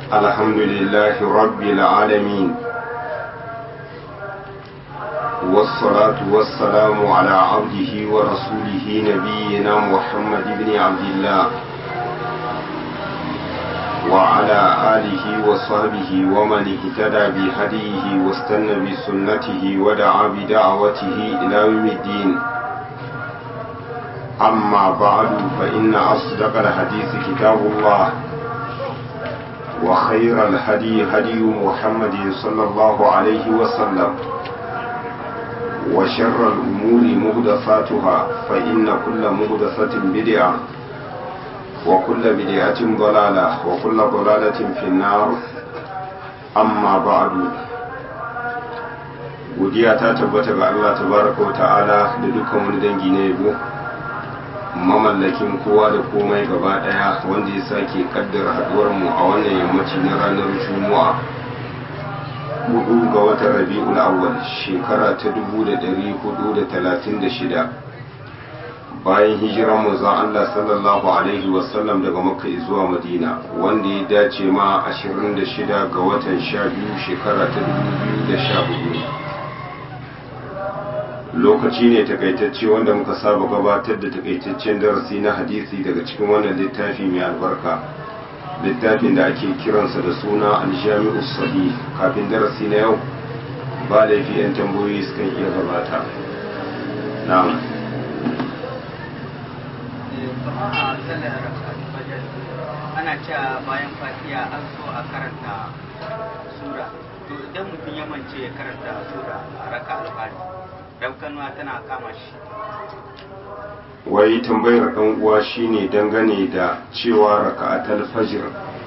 الحمد لله رب العالمين والصلاة والسلام على عبده ورسوله نبينا محمد بن عبد الله وعلى آله وصحبه ومن اهتدى بهديه واستنى بسنته ودعا بدعوته إلى يوم الدين أما بعد فإن أصدق الحديث كتاب الله وخير الهدي هدي محمد صلى الله عليه وسلم وشر الأمور مهدفاتها فإن كل مهدفة بدعة وكل بدعة ضلالة وكل ضلالة في النار أما بعد godiya ta tabbata ga Allah tabaraka wa ta'ala da dukkan wani dangi na yabo mamallakin kowa da komai gaba daya wanda ya sake kaddara haduwar mu a wannan yammaci na ranar juma'a hudu ga watan rabi'ul awwal shekara ta 1436 bayan hijiran manzon Allah sallallahu alaihi wasallam daga makka zuwa madina wanda ya dace ma 26 ga watan 12 shekara ta 2014 lokaci ne takaitacce wanda muka saba gabatar da takaitaccen darasi na hadisi daga cikin wannan littafi mai albarka littafin da ake kiransa da suna aljami'u sahih kafin darasi na yau ba laifi yan tambayoyi sukan iya gabata na'am ana cewa bayan fatiya an so a karanta sura to idan mutum ya mance ya karanta sura a raka alfari daukanuwa tana kama shi wai tambayar ɗan uwa shine dangane da cewa raka'atul fajr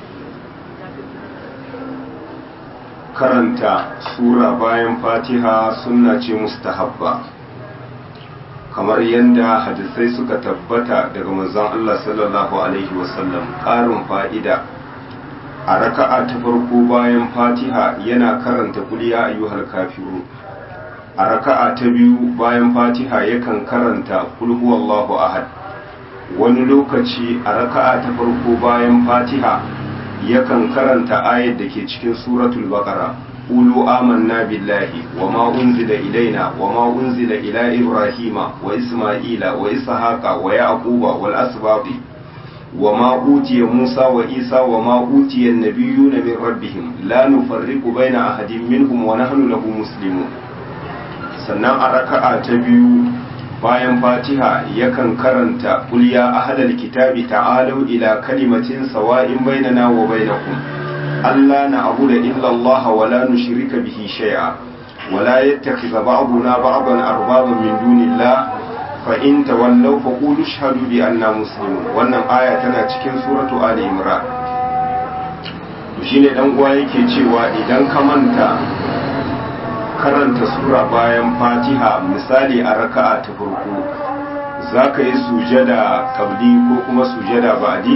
karanta sura bayan fatiha sunna ce mustahabba kamar yadda hadisai suka tabbata daga manzon Allah sallallahu alaihi wasallam ƙarin fa'ida a raka'a ta farko bayan fatiha yana karanta kuliya ayyuhal kafiru a raka'a ta biyu bayan fatiha yakan karanta kul huwallahu ahad wani lokaci a raka'a ta farko bayan fatiha yakan karanta ayat da ke cikin suratul baqara qulu amanna billahi wama unzila ilaina wama unzila ila ibrahima wa isma'ila wa ishaqa wa yaquba wal asbati وما أوتي موسى وإيسى وما أوتي النبيون من ربهم لا نفرق بين أحد منهم ونحن له مسلمون sannan a raka'a ta biyu bayan fatiha yakan karanta qul ya ahlal kitabi ta'alu ila kalimatin sawa'in bainana wa bainakum alla na'budu illa Allah wa la nushrika bihi shay'a wa la yattakhidha ba'duna ba'dan arbaban min dunillah fa in tawallaw fa qulu ashhadu bi anna muslimun wannan aya tana cikin suratu ali imran shine dan uwa yake cewa idan ka manta karanta sura bayan fatiha misali a raka'a ta farko za ka yi sujada kabli ko kuma sujada ba'di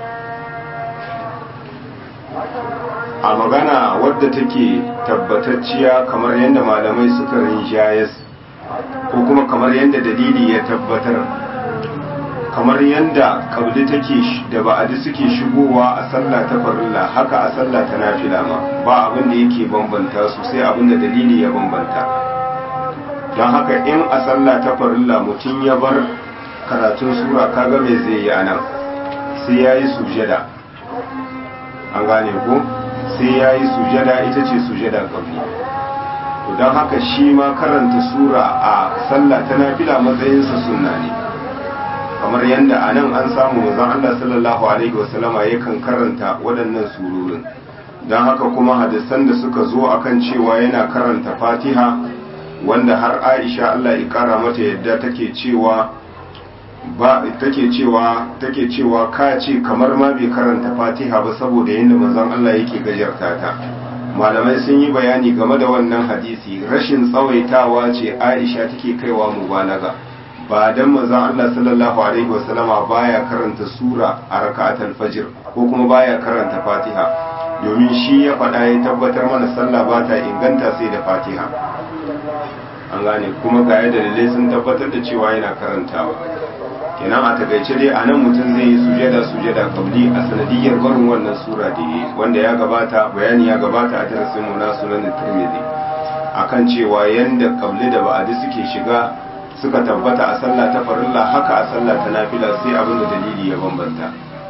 a magana wadda take tabbatacciya kamar yadda malamai suka rinjayas ko kuma kamar yadda dalili ya tabbatar kamar yadda kabli take da ba'adi suke shigowa a sallah ta farilla haka a sallah ta nafila ma ba abin da yake bambanta su sai abin da dalili ya bambanta don haka in a sallah ta farilla mutum ya bar karatun sura kaga mai zai yi anan sai ya yi sujada an gane ko sai ya yi sujada ita ce sujada kabli don haka shi ma karanta sura a sallah ta nafila matsayinsa sunna ne kamar yadda a nan an samu manzon Allah sallallahu alaihi wasallama yakan karanta waɗannan surorin don haka kuma hadisan da suka zo akan cewa yana karanta fatiha wanda har aisha Allah ya kara mata yadda take cewa ba take cewa take cewa ka ce kamar ma bai karanta fatiha ba saboda yadda manzon Allah yake gajarta ta malamai sun yi bayani game da wannan hadisi rashin tsawaitawa ce aisha take kaiwa mubalaga ba dan manzon Allah sallallahu alaihi wasallama baya karanta sura a rak'atul fajr ko kuma baya karanta fatiha domin shi ya faɗa ya tabbatar mana sallah ba ta inganta sai da fatiha an gane kuma ga yadda dalilai sun tabbatar da cewa yana karantawa kenan a takaice dai a nan mutum zai yi sujada sujada kabli a sanadiyar barin wannan sura da yi wanda ya gabata bayani ya gabata a darasin mu na sunan tirmidhi akan cewa yanda kabli da ba'adi suke shiga suka tabbata a sallah ta farilla haka a sallah ta nafila sai abin da dalili ya bambanta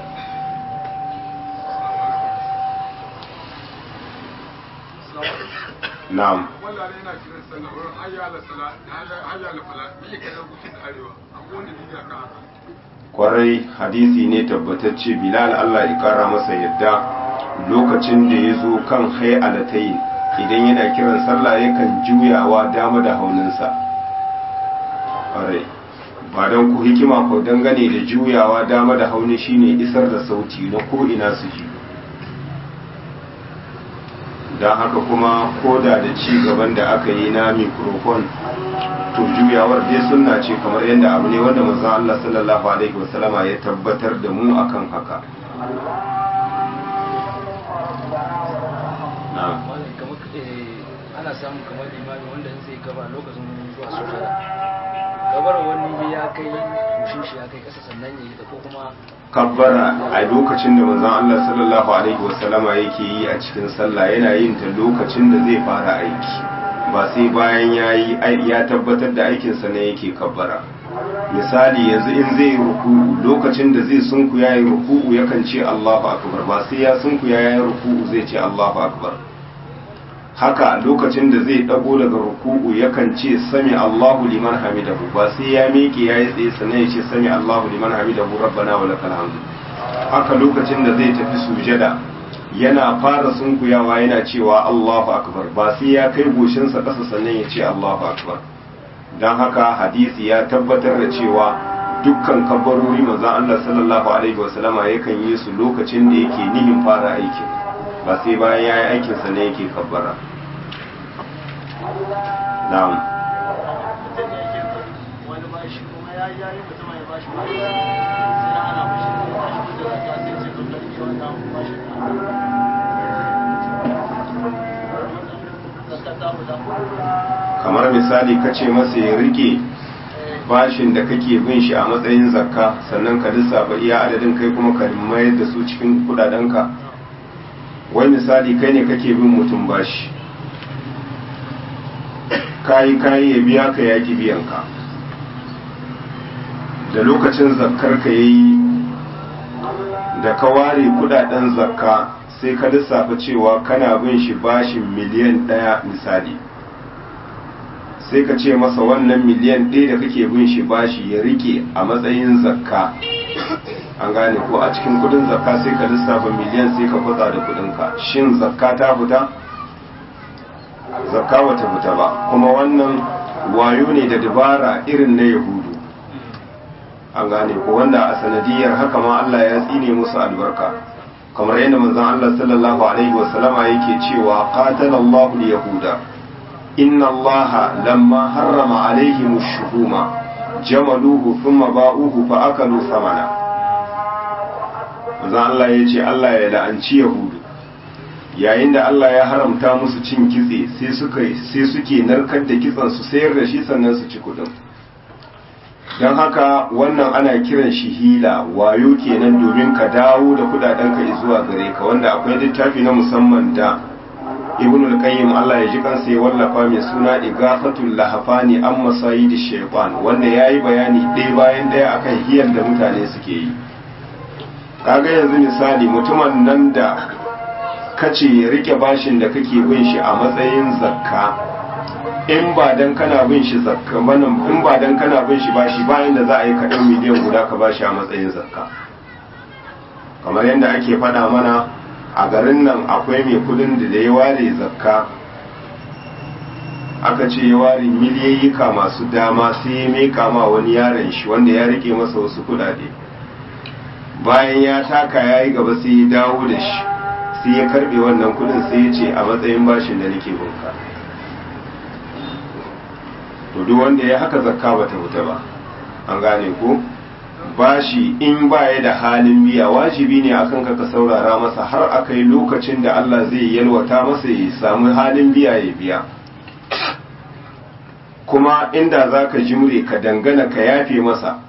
na'am wallahi yana kiran sallah wurin hayya ala sala hayya ala fala me yake da gushin da arewa akwai wanda bidiya kan haka kwarai hadisi ne tabbatacce bilal Allah ya kara masa yadda lokacin da ya zo kan hayalatai idan yana kiran sallah yakan juyawa dama da hauninsa kwarai ba don ku hikima ko dangane da juyawa dama da hauni shine isar da sauti na ko ina su ji don haka kuma koda da ci gaban da aka yi na microphone to juyawar dai sunna ce kamar yadda abu ne wanda manzon Allah sallallahu alaihi wasallama ya tabbatar da mu akan haka na'am malam kamar eh, ana samun kamar limami wanda in zai gaba lokacin zuwa sujada gabar wani ya kai mushin shi ya kai kasa sannan ya yi da ko kuma kabbara a lokacin da manzon Allah sallallahu alaihi wasallama yake yi a cikin sallah yana yin ta lokacin da zai fara aiki ba sai bayan ya yi ya tabbatar da aikinsa ne yake kabbara misali yanzu in zai yi ruku'u lokacin da zai sunku ya yi ruku'u yakan ce Allahu akbar ba sai ya sunku ya yi ruku'u zai ce Allahu akbar haka lokacin da zai dago daga ruku'u yakan ce sami Allahu liman hamidahu ba sai ya miƙe ya yi tsaye sannan ya ce sami Allahu liman hamidahu rabbana wa lakal hamdu haka lokacin da zai tafi sujada yana fara sunkuyawa yana cewa Allahu akbar ba sai ya kai goshinsa ƙasa sannan ya ce Allahu akbar don haka hadisi ya tabbatar da cewa dukkan kabbarori manzon Allah sallallahu alaihi wasallama yakan yi su lokacin da yake nihin fara aikin ba sai bayan ya yi aikinsa ne yake kabbara na'am mutum ne yake wani bashi kuma ya yi yayi mutum ya bashi bashi sai na ana bashi da tashi da zaka sai ce to karki wannan bashi zakka ta huda kamar misali ka ce masa ya rike bashin da kake bin shi a matsayin zakka sannan ka lissafa iya adadin kai kuma ka mayar da su cikin kudadenka wai misali kai ne kake bin mutum bashi kayi kayi ya biya ka yaki biyan ka da lokacin zakkar ka yayi da ka ware kudaden zakka sai ka lissafa cewa kana bin shi bashin miliyan ɗaya misali sai ka ce masa wannan miliyan ɗaya da kake bin shi bashi ya rike a matsayin zakka an gane ko a cikin kudin zakka sai ka lissafa miliyan sai ka kwatsa da kudinka shin zakka ta fita zakka bata fita ba kuma wannan wayo ne da dabara irin na yahudu an gane ko wanda a sanadiyar haka ma Allah ya tsine musu albarka kamar yadda manzon Allah sallallahu alaihi wasallama yake cewa qatalallahu yahuda inna Allah lamma harrama alaihim ash-shuhuma jamaluhu thumma ba'uhu fa akalu samana manzon Allah yace Allah ya la'anci yahudu yayin da Allah ya haramta musu cin kitse sai suka sai suke narkar da kitsen su sayar da shi sannan su ci kudin don haka wannan ana kiran shi hila wayo kenan domin ka dawo da kudadenka zuwa gare ka wanda akwai littafi na musamman da ibn al-qayyim Allah ya ji kansa ya wallafa mai suna igafatul lahafani an masayid shaytan wanda yayi bayani ɗaya bayan ɗaya akan hiyar da mutane suke yi kaga yanzu misali mutumin nan da kace ya rike bashin da kake bin shi a matsayin zakka in ba dan kana bin shi zakka manan in ba dan kana bin shi bashi bayan da za a yi kaɗan miliyan guda ka bashi a matsayin zakka kamar yadda ake faɗa mana a garin nan akwai mai kudin da da ya ware zakka aka ce ya ware miliyayyika masu dama sai ya meka ma wani yaron shi wanda ya rike masa wasu kudade bayan ya taka ya yi gaba sai ya dawo da shi sai ya karbe wannan kudin sai ya ce a matsayin bashin da nake bunka to duk wanda ya haka zakka bata wuta ba an gane ko bashi in baya da halin biya wajibi ne akan ka ka saurara masa har akai lokacin da Allah zai yalwata masa ya samu halin biya ya biya kuma inda za ka jimre ka dangana ka yafe masa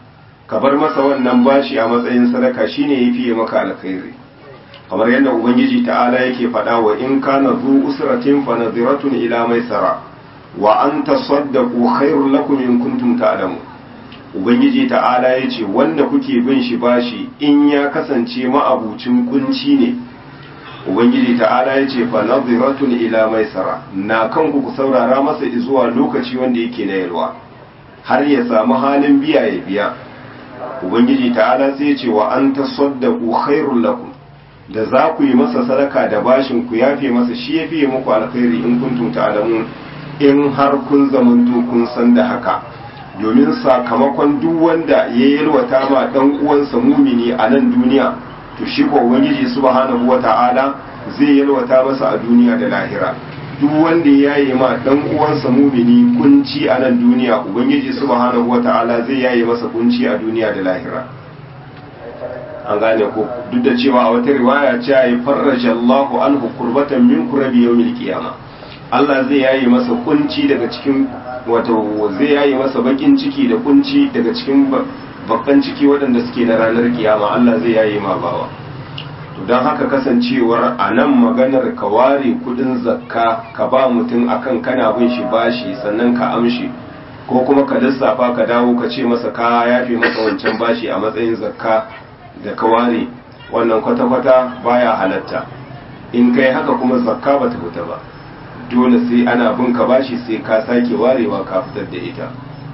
ka bar masa wannan bashi a matsayin sadaka shine yafi maka alkhairi kamar yadda ubangiji ta'ala yake faɗa wa in kana zu usratin fa nadhiratun ila maisara wa an tasaddaqu khairul lakum in kuntum ta'lamun ubangiji ta'ala yace wanda kuke bin shi bashi in ya kasance ma'abucin kunci ne ubangiji ta'ala yace fa nadhiratun ila maisara na kanku ku saurara masa zuwa lokaci wanda yake na yalwa har ya samu halin biya ya biya ubangiji ta'ala sai yace wa an tasaddaqu khairul lakum da za ku yi masa sadaka da bashin ku yafe masa shi ya fiye muku alkhairi in kuntum ta'lamun in har kun zamanto kun san da haka domin sakamakon duk wanda ya yalwata ma dan uwansa mumini a nan duniya to shi ko ubangiji subhanahu wata'ala zai yalwata masa a duniya da lahira duk wanda ya yi ma dan uwansa mumini kunci a nan duniya ubangiji subhanahu wata'ala zai yaye masa kunci a duniya da lahira an gane ko duk da cewa a wata riwaya ce ya farraja Allahu anhu kurbatan min kurabi yawmil qiyama Allah zai yaye masa kunci daga cikin wato zai yaye masa bakin ciki da kunci daga cikin babban ciki waɗanda suke na ranar kiyama Allah zai yaye ma bawa to don haka kasancewar a nan maganar ka ware kudin zakka ka ba mutum akan kana bin shi bashi sannan ka amshi ko kuma ka lissafa ka dawo ka ce masa ka yafe masa wancan bashi a matsayin zakka da ka ware wannan kwata-kwata baya halatta in kai haka kuma zakka ba ta fita ba dole sai ana bin ka bashi sai ka sake warewa ka fitar da ita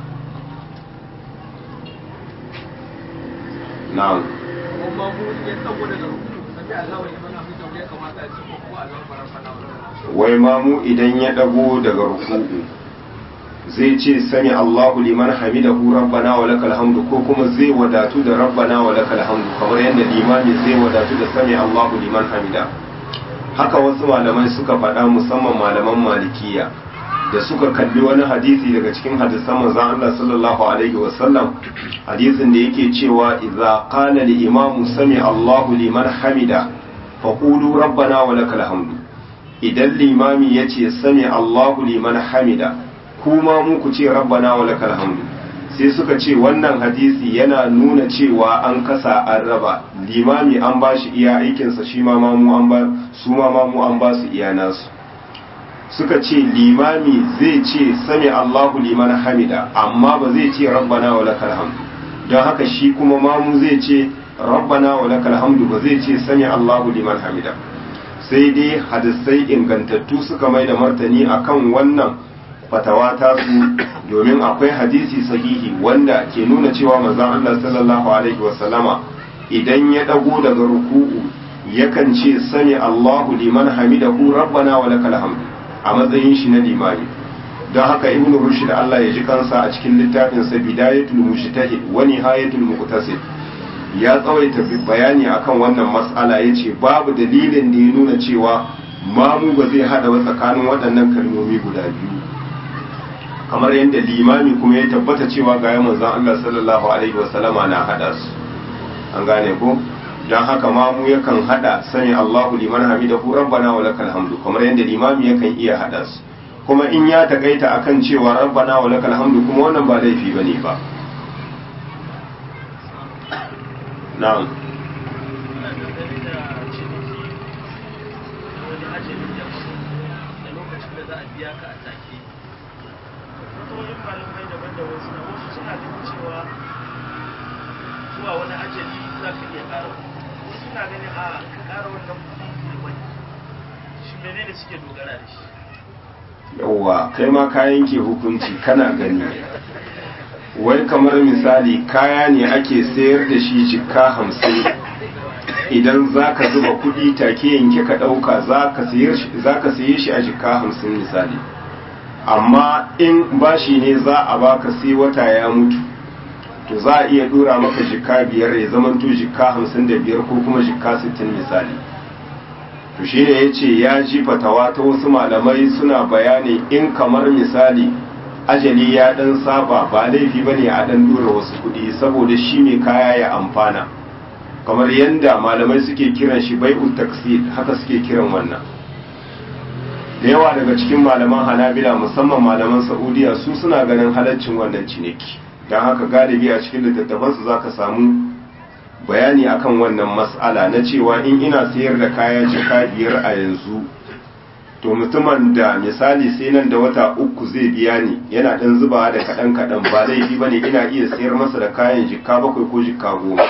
na'am kuma mu ya tsago daga ruku sai Allah ya mana fita ya kamata a ci ko Allah fara fara wai mamu idan ya dago daga ruku'u zai ce sami Allahu liman hamidahu rabbana wa lakal hamdu ko kuma zai wadatu da rabbana wa lakal hamdu kamar yadda limami zai wadatu da sami Allahu liman hamida haka wasu malamai suka faɗa musamman malaman malikiya da suka kalli wani hadisi daga cikin hadisan manzon Allah sallallahu alaihi wa sallam hadisin da yake cewa idza qala li imamu sami Allahu liman hamida faqulu rabbana wa lakal hamdu idan limami yace sami Allahu liman hamida kuma mu ku ce rabbana wa lakal hamdu sai suka ce wannan hadisi yana nuna cewa an kasa an raba limami an ba shi iya aikinsa shi ma mamu an ba su ma mamu an ba su iya nasu suka ce limami zai ce sami Allahu liman hamida amma ba zai ce rabbana wa lakal hamdu don haka shi kuma mamu zai ce rabbana wa lakal hamdu ba zai ce sami Allahu liman hamida sai dai hadisai ingantattu suka mai da martani akan wannan fatawa ta su domin akwai hadisi sahihi wanda ke nuna cewa manzon Allah sallallahu alaihi wasallama idan ya dago daga ruku'u yakan ce sami Allahu liman hamidahu rabbana wa lakal hamdu a matsayin shi na limami don haka ibnu rushd Allah ya ji kansa a cikin littafin sa bidayatul mujtahid wa nihayatul muqtasid ya tsawaita bayani akan wannan mas'ala yace babu dalilin da ya nuna cewa mamu ba zai hada wa tsakanin waɗannan kalmomi guda biyu kamar yadda limami kuma ya tabbata cewa ga manzon Allah sallallahu alaihi wasallama na hada su an gane ko don haka mamu yakan hada sani Allahu liman hamidahu rabbana wa lakal hamdu kamar yadda limami yakan iya hada su kuma in ya takaita akan cewa rabbana wa lakal hamdu kuma wannan ba laifi bane ba na'am fatoyin malamai daban-daban suna wasu suna ganin cewa zuwa wani ajali za ka iya ƙara wasu suna ganin a ka ƙara wannan kuɗi wani shi menene suke dogara da shi yauwa kai ma ka yanke hukunci kana gani wai kamar misali kaya ne ake sayar da shi jikka hamsin idan za ka zuba kuɗi take yanke ka ɗauka za ka saye shi a jikka hamsin misali amma in bashi ne za a baka sai wata ya mutu to za a iya dora maka jikka biyar ya zamanto jikka hamsin da biyar ko kuma jikka sittin misali to shi ne ya ce ya ji fatawa ta wasu malamai suna bayani in kamar misali ajali ya dan saba ba laifi ba ne a dan dora wasu kuɗi saboda shi mai kaya ya amfana kamar yadda malamai suke kiran shi bai'ul taksid haka suke kiran wannan da yawa daga cikin malaman hanabila musamman malaman saudiya su suna ganin halaccin wannan ciniki don haka galibi a cikin littattafansu za ka samu bayani akan wannan mas'ala na cewa in ina sayar da kaya jika biyar a yanzu to mutumin da misali sai nan da wata uku zai biya ni yana ɗan zubawa da kaɗan kaɗan ba laifi ba ne ina iya sayar masa da kayan jika bakwai ko jika goma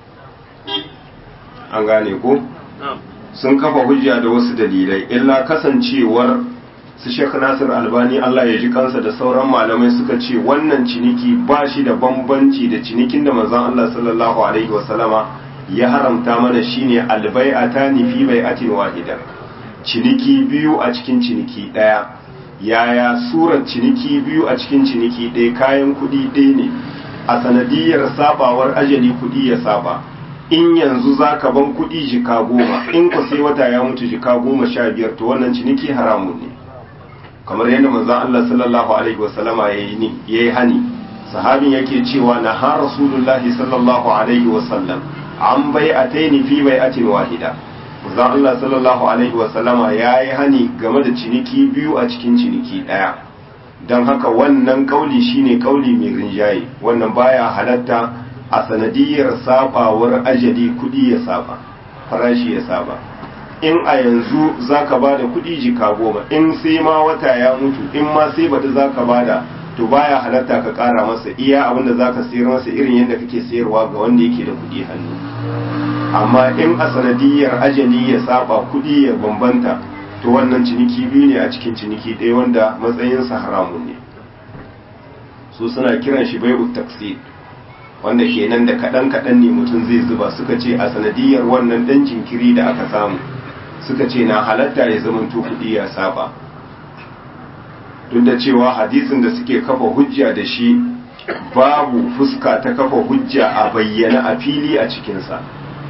an gane ko sun kafa hujja da wasu dalilai illa kasancewar su Sheikh Nasir Albani Allah ya ji kansa da sauran malamai suka ce wannan ciniki ba shi da bambanci da cinikin da manzon Allah sallallahu alaihi wasallama ya haramta mana shine albai'atani fi bai'atin wahida ciniki biyu a cikin ciniki daya yaya surar ciniki biyu a cikin ciniki ɗaya kayan kuɗi ɗaya ne a sanadiyar sabawar ajali kuɗi ya saba in yanzu za ka ban kuɗi jika goma in ku sai wata ya mutu jika goma sha biyar to wannan ciniki haramun ne kamar yadda manzon Allah sallallahu alaihi wasallama ya yi hani sahabin yake cewa na ha rasulullahi sallallahu alaihi wasallam an bai ataini fi bai atin wahida manzon Allah sallallahu alaihi wasallama ya yi hani game da ciniki biyu a cikin ciniki ɗaya don haka wannan kauli shine kauli mai rinjaye wannan baya halatta a sanadiyar sabawar ajali kudi ya saba farashi ya saba in a yanzu za ka ba da kudi jika goma in sai ma wata ya mutu in ma sai baɗi za ka ba da to baya halatta ka ƙara masa iya abin da za ka sayar masa irin yadda kake sayarwa ga wanda yake da kudi hannu amma in a sanadiyar ajali ya saba kudi ya bambanta to wannan ciniki biyu ne a cikin ciniki ɗaya wanda matsayinsa haramun ne su suna kiran shi bai'ut taksir wanda kenan da kaɗan kaɗan ne mutum zai zuba suka ce a sanadiyar wannan ɗan jinkiri da aka samu suka ce na halatta ya zama to kuɗi ya saba duk da cewa hadisin da suke kafa hujja da shi babu fuska ta kafa hujja a bayyana a fili a cikinsa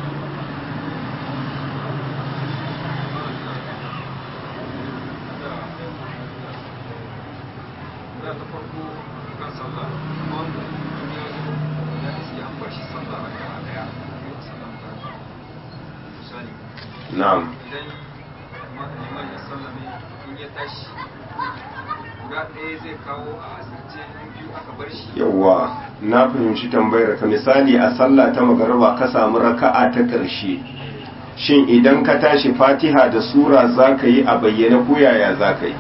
na'am idan liman ya sallame in ya tashi guda ɗaya zai kawo a asirce biyu aka bar shi yawwa na fahimci tambayar ka misali a sallah ta magarba ka samu raka'a ta ƙarshe shin idan ka tashi fatiha da sura za ka yi a bayyane ko yaya za ka yi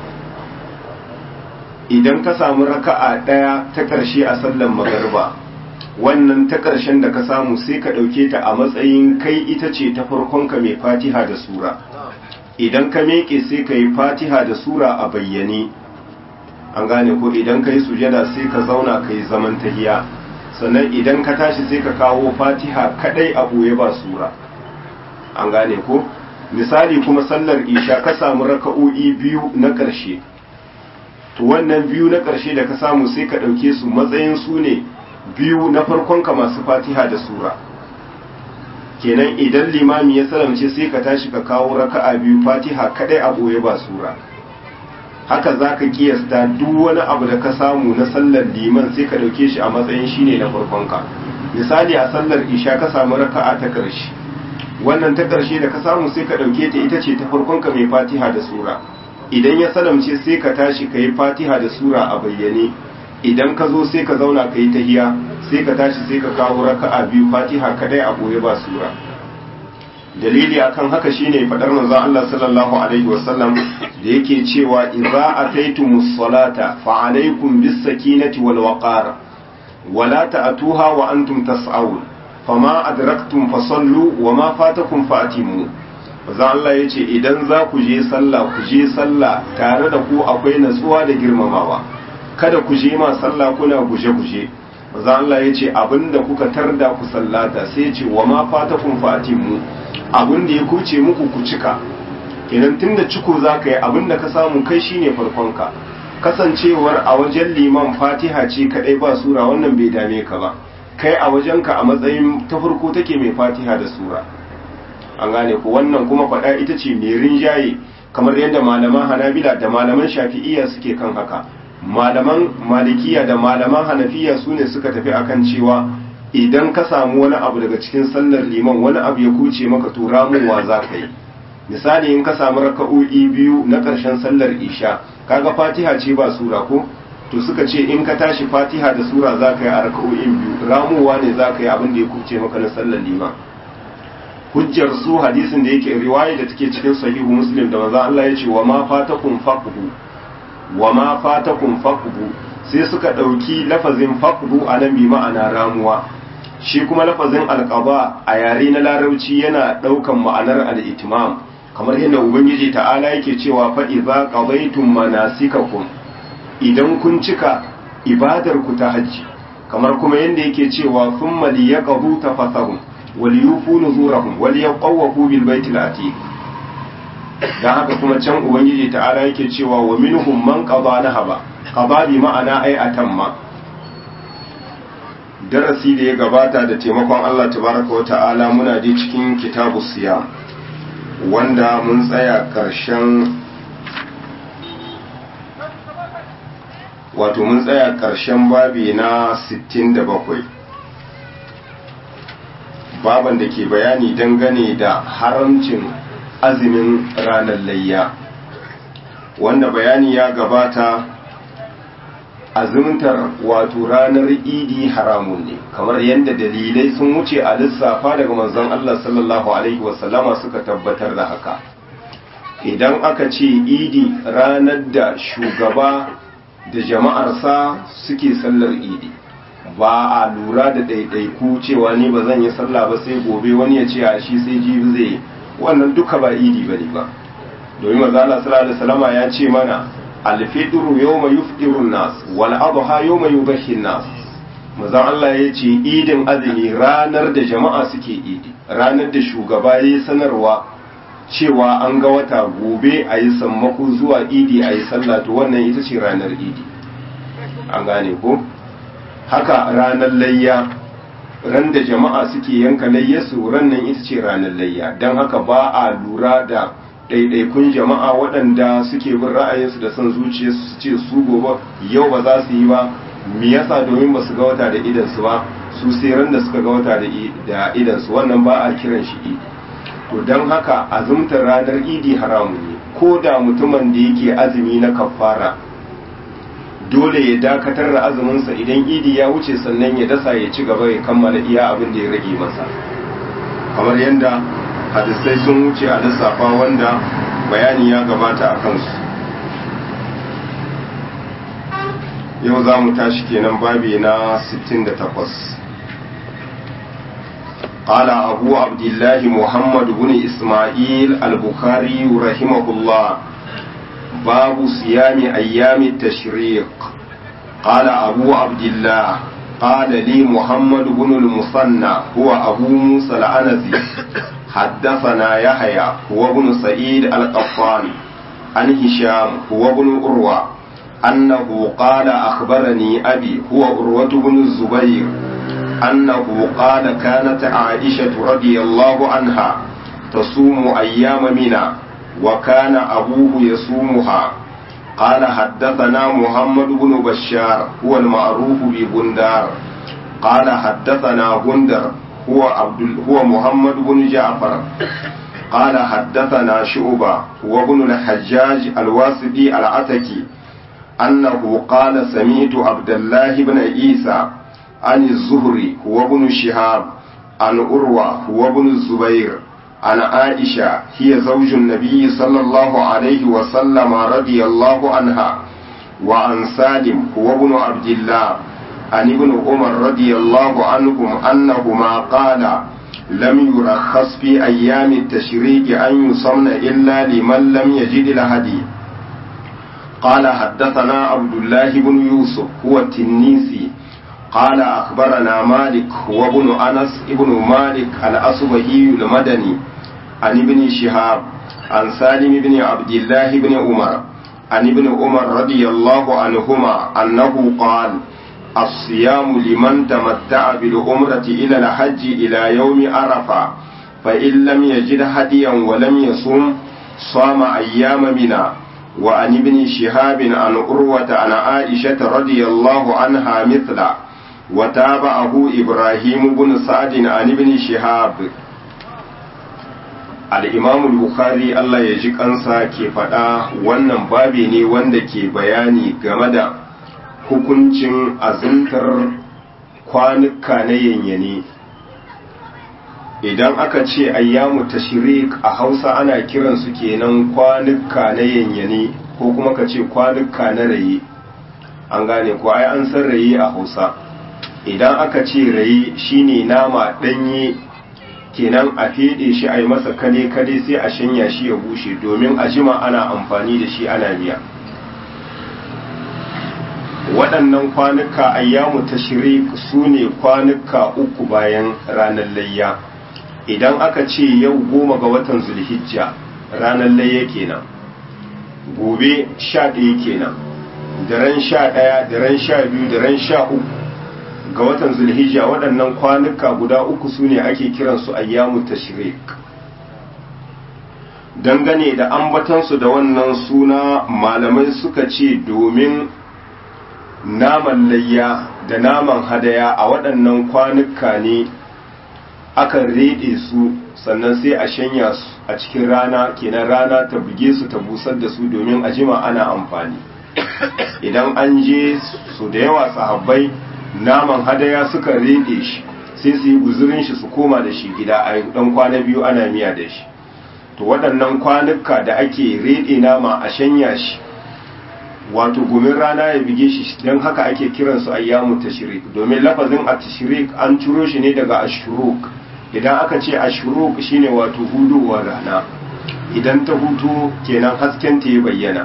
idan ka samu raka'a ɗaya ta ƙarshe a sallan magarba wannan ta ƙarshen da ka samu sai ka ɗauke ta a matsayin kai ita ce ta farkonka mai fatiha da sura idan ka meƙe sai ka yi fatiha da sura a bayyane an gane ko idan ka yi sujada sai ka zauna ka yi zaman tahiya sannan idan ka tashi sai ka kawo fatiha kadai a ɓoye ba sura an gane ko misali kuma sallar isha ka samu raka'o'i biyu na ƙarshe to wannan biyu na ƙarshe da ka samu sai ka ɗauke su matsayin su ne biyu na farkonka masu fatiha da sura kenan idan limami ya salamce sai ka tashi ka kawo raka'a biyu fatiha kadai a ɓoye ba sura haka za ka kiyasta duk wani abu da ka samu na sallar liman sai ka ɗauke shi a matsayin shine na farkonka misali a sallar isha ka samu raka'a ta ƙarshe wannan ta ƙarshe da ka samu sai ka ɗauke ta ita ce ta farkonka mai fatiha da sura idan ya salamce sai ka tashi ka yi fatiha da sura a bayyane idan ka zo sai ka zauna ka yi tahiya sai ka tashi sai ka kawo raka'a biyu fatiha kadai a ɓoye ba sura dalili akan haka shine fadar manzon Allah sallallahu alaihi wasallam da yake cewa idza ataytumus salata fa alaykum bis sakinati wal waqar wala ta'tuha wa antum tas'aun fama adraktum fasallu wama fatakum fatimu manzon Allah yace idan za ku je sallah ku je sallah tare da ku akwai natsuwa da girmamawa kada ku je ma sallah kuna guje-guje manzon Allah yace abinda kuka tarda ku sallata sai yace wama fatakum fatimu abin da ya kuce muku ku cika kenan tunda ciko za ka yi abin da ka samu kai shine farkonka kasancewar a wajen liman fatiha ce kadai ba sura wannan bai dame ka ba kai a wajenka a matsayin ta farko take mai fatiha da sura an gane ku wannan kuma faɗa ita ce mai rinjaye kamar yadda malaman hanabila da malaman shafi'iyya suke kan haka malaman malikiya da malaman hanafiya su ne suka tafi akan cewa idan ka samu wani abu daga cikin sallar liman wani abu ya kuce maka to ramuwa za ka yi misali in ka samu raka'o'i biyu na ƙarshen sallar isha kaga fatiha ce ba sura ko to suka ce in ka tashi fatiha da sura za ka yi a raka'o'in biyu ramuwa ne za ka yi abin da ya kuce maka na sallar liman hujjar su hadisin da yake riwaya da take cikin sahihu muslim da manzo Allah ya ce wa ma fatakum faqhu wa ma fatakum faqhu sai suka dauki lafazin faqhu anan bi ma'ana ramuwa shi kuma lafazin alqaba a yare na larabci yana daukan ma'anar al-itmam kamar yadda ubangiji ta'ala yake cewa fa idza qadaytum manasikakum idan kun cika ibadar ku ta hajji kamar kuma yadda yake cewa thumma liyaqdu tafathahum waliyufu nuzurahum waliyaqawu bil baitil atiq dan haka kuma can ubangiji ta'ala yake cewa wa minhum man qada nahaba qada bi ma'ana ai atamma darasi da ya gabata da taimakon Allah tabaraka wa ta'ala muna da cikin kitabus siyam wanda mun tsaya karshen wato mun tsaya karshen babi na 67 baban da ke bayani dangane da haramcin azumin ranar layya wanda bayani ya gabata azumtar wato ranar idi haramun ne kamar yadda dalilai sun wuce a lissafa daga manzon Allah sallallahu alaihi wasallama suka tabbatar da haka idan aka ce idi ranar da shugaba da jama'arsa suke sallar idi ba a lura da ɗaiɗaiku cewa ni ba zan yi sallah ba sai gobe wani ya ce a shi sai jibi zai wannan duka ba idi ba ne ba domin maza Allah sallallahu alaihi wasallama ya ce mana alfitru yawma yufṭiru nas wal adha yawma yudhhi nas maza Allah ya ce idin azumi ranar da jama'a suke idi ranar da shugaba ya sanarwa cewa an ga wata gobe a yi sammako zuwa idi a yi sallah to wannan ita ce ranar idi an gane ko haka ranar layya ran da jama'a suke yanka layyarsu rannan ita ce ranar layya don haka ba a lura da ɗaiɗaikun jama'a waɗanda suke bin ra'ayinsu da son zuciyarsu su ce su gobe yau ba za su yi ba me yasa domin ba su ga wata da idansu ba su sai ran da suka ga wata da idansu wannan ba a kiran shi idi to don haka azumtar ranar idi haramu ne ko da mutumin da yake azumi na kafara dole ya dakatar da azuminsa idan idi ya wuce sannan ya dasa ya ci gaba ya kammala iya abin da ya rage masa kamar yadda hadisai sun wuce a lissafa wanda bayani ya gabata a kansu yau za mu tashi kenan babi na 68 قال أبو عبد الله محمد بن إسماعيل البخاري رحمه الله باب صيام أيام التشريق قال أبو عبد الله قال لي محمد بن المثنى هو أبو موسى العنزي حدثنا يحيى هو ابن سعيد القطان عن هشام هو ابن أروى أنه قال أخبرني أبي هو أروة بن الزبير أنه قال كانت عائشة رضي الله عنها تصوم أيام منى وكان أبوه يصومها قال حدثنا محمد بن بشار هو المعروف ببندار قال حدثنا بندر هو عبد هو محمد بن جعفر قال حدثنا شعبة هو ابن الحجاج الواسطي العتكي أنه قال سمعت عبد الله بن عيسى عن الزهري هو ابن شهاب عن أروى هو ابن الزبير عن عائشة هي زوج النبي صلى الله عليه وسلم رضي الله عنها وعن سالم هو ابن عبد الله عن ابن عمر رضي الله عنهم أنهما قال لم يرخص في أيام التشريق أن يصمن إلا لمن لم يجد الهدي قال حدثنا عبد الله بن يوسف هو التنيسي قال أخبرنا مالك هو ابن أنس ابن مالك الأصبهي المدني عن ابن شهاب عن سالم بن عبد الله بن عمر عن ابن عمر رضي الله عنهما أنه قال الصيام لمن تمتع بالعمرة إلى الحج إلى يوم عرفة فإن لم يجد هديا ولم يصم صام أيام منى وعن ابن شهاب عن عروة عن عائشة رضي الله عنها مثله وتابعه إبراهيم بن سعد عن ابن شهاب الإمام البخاري الله يجيك أنسى كيف wannan babi ne wanda ke bayani game da hukuncin azuntar kwanuka na yanyane idan aka ce ayyamu tashrik a hausa ana kiransu kenan kwanuka na yanyane ko kuma ka ce kwanuka na raye an gane ko ai an san raye a hausa idan aka ce raye shine nama ɗanye kenan a feɗe shi a yi masa kale-kale sai a shanya shi ya bushe domin a jima ana amfani da shi ana miya waɗannan kwanuka ayyamu tashrik su ne kwanuka uku bayan ranar layya idan aka ce yau goma ga watan zulhijja ranar layya kenan gobe sha ɗaya kenan daren sha ɗaya daren sha biyu daren sha uku ga watan zulhijja waɗannan kwanuka guda uku su ne ake kiransu ayyamu tashrik dangane da ambatansu da wannan suna malamai suka ce domin naman layya da naman hadaya a waɗannan kwanuka ne akan reɗe su sannan sai a shanya su a cikin rana kenan rana ta buge su ta busar da su domin a jima ana amfani idan an je su da yawa sahabbai naman hadaya suka rede shi sai su yi guzurin shi su koma da shi gida a dan kwana biyu ana miya da shi to waɗannan kwanuka da ake rede nama a shanya shi wato gumin rana ya bige shi don haka ake kiransu ayyamu tashrik domin lafazin a tashrik an ciro shi ne daga ashuruk idan aka ce ashuruk shine wato hudowar rana idan ta hutu kenan hasken ta ya bayyana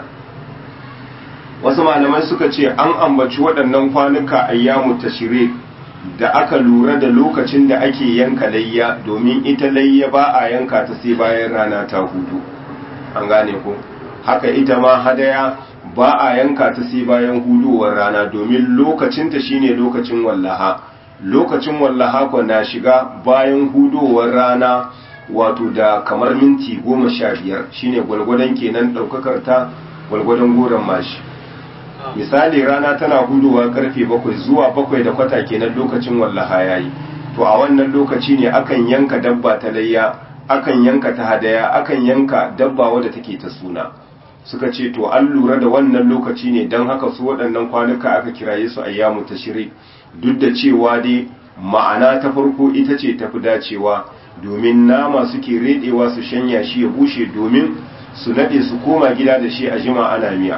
wasu malamai suka ce an ambaci waɗannan kwanuka ayyamu tashrik da aka lura da lokacin da ake yanka layya domin ita layya ba a yanka ta sai bayan rana ta hudu an gane ko haka ita ma hadaya ba a yanka ta sai bayan hudowar rana domin lokacinta shine lokacin wallaha lokacin wallaha ko na shiga bayan hudowar rana wato da kamar minti goma sha biyar shine gwalgwadon kenan ɗaukakar ta gwalgwadon goron mashi misali rana tana hudowa karfe bakwai zuwa bakwai da kwata kenan lokacin wallaha yayi to a wannan lokaci ne akan yanka dabba ta layya akan yanka ta hadaya akan yanka dabba wadda take ta suna suka ce to an lura da wannan lokaci ne don haka su waɗannan kwanuka aka kiraye su ayyamu tashrik duk da cewa dai ma'ana ta farko ita ce tafi dacewa domin nama suke redewa su shanya shi ya bushe domin su nade su koma gida da shi a jima ana miya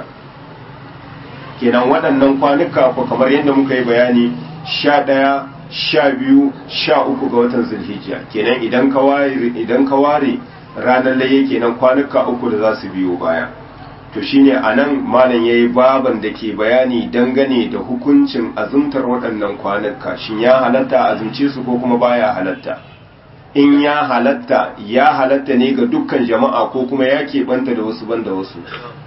kenan waɗannan kwanuka ko kamar yadda muka yi bayani sha ɗaya sha biyu sha uku ga watan zulhijja kenan idan ka ware idan ka ware ranar laye kenan kwanuka uku da za su biyo baya to shine anan malam yayi baban da ke bayani dangane da hukuncin azumtar waɗannan kwanuka shin ya halatta azumce su ko kuma baya halatta in ya halatta ya halatta ne ga dukkan jama'a ko kuma ya keɓanta da wasu banda wasu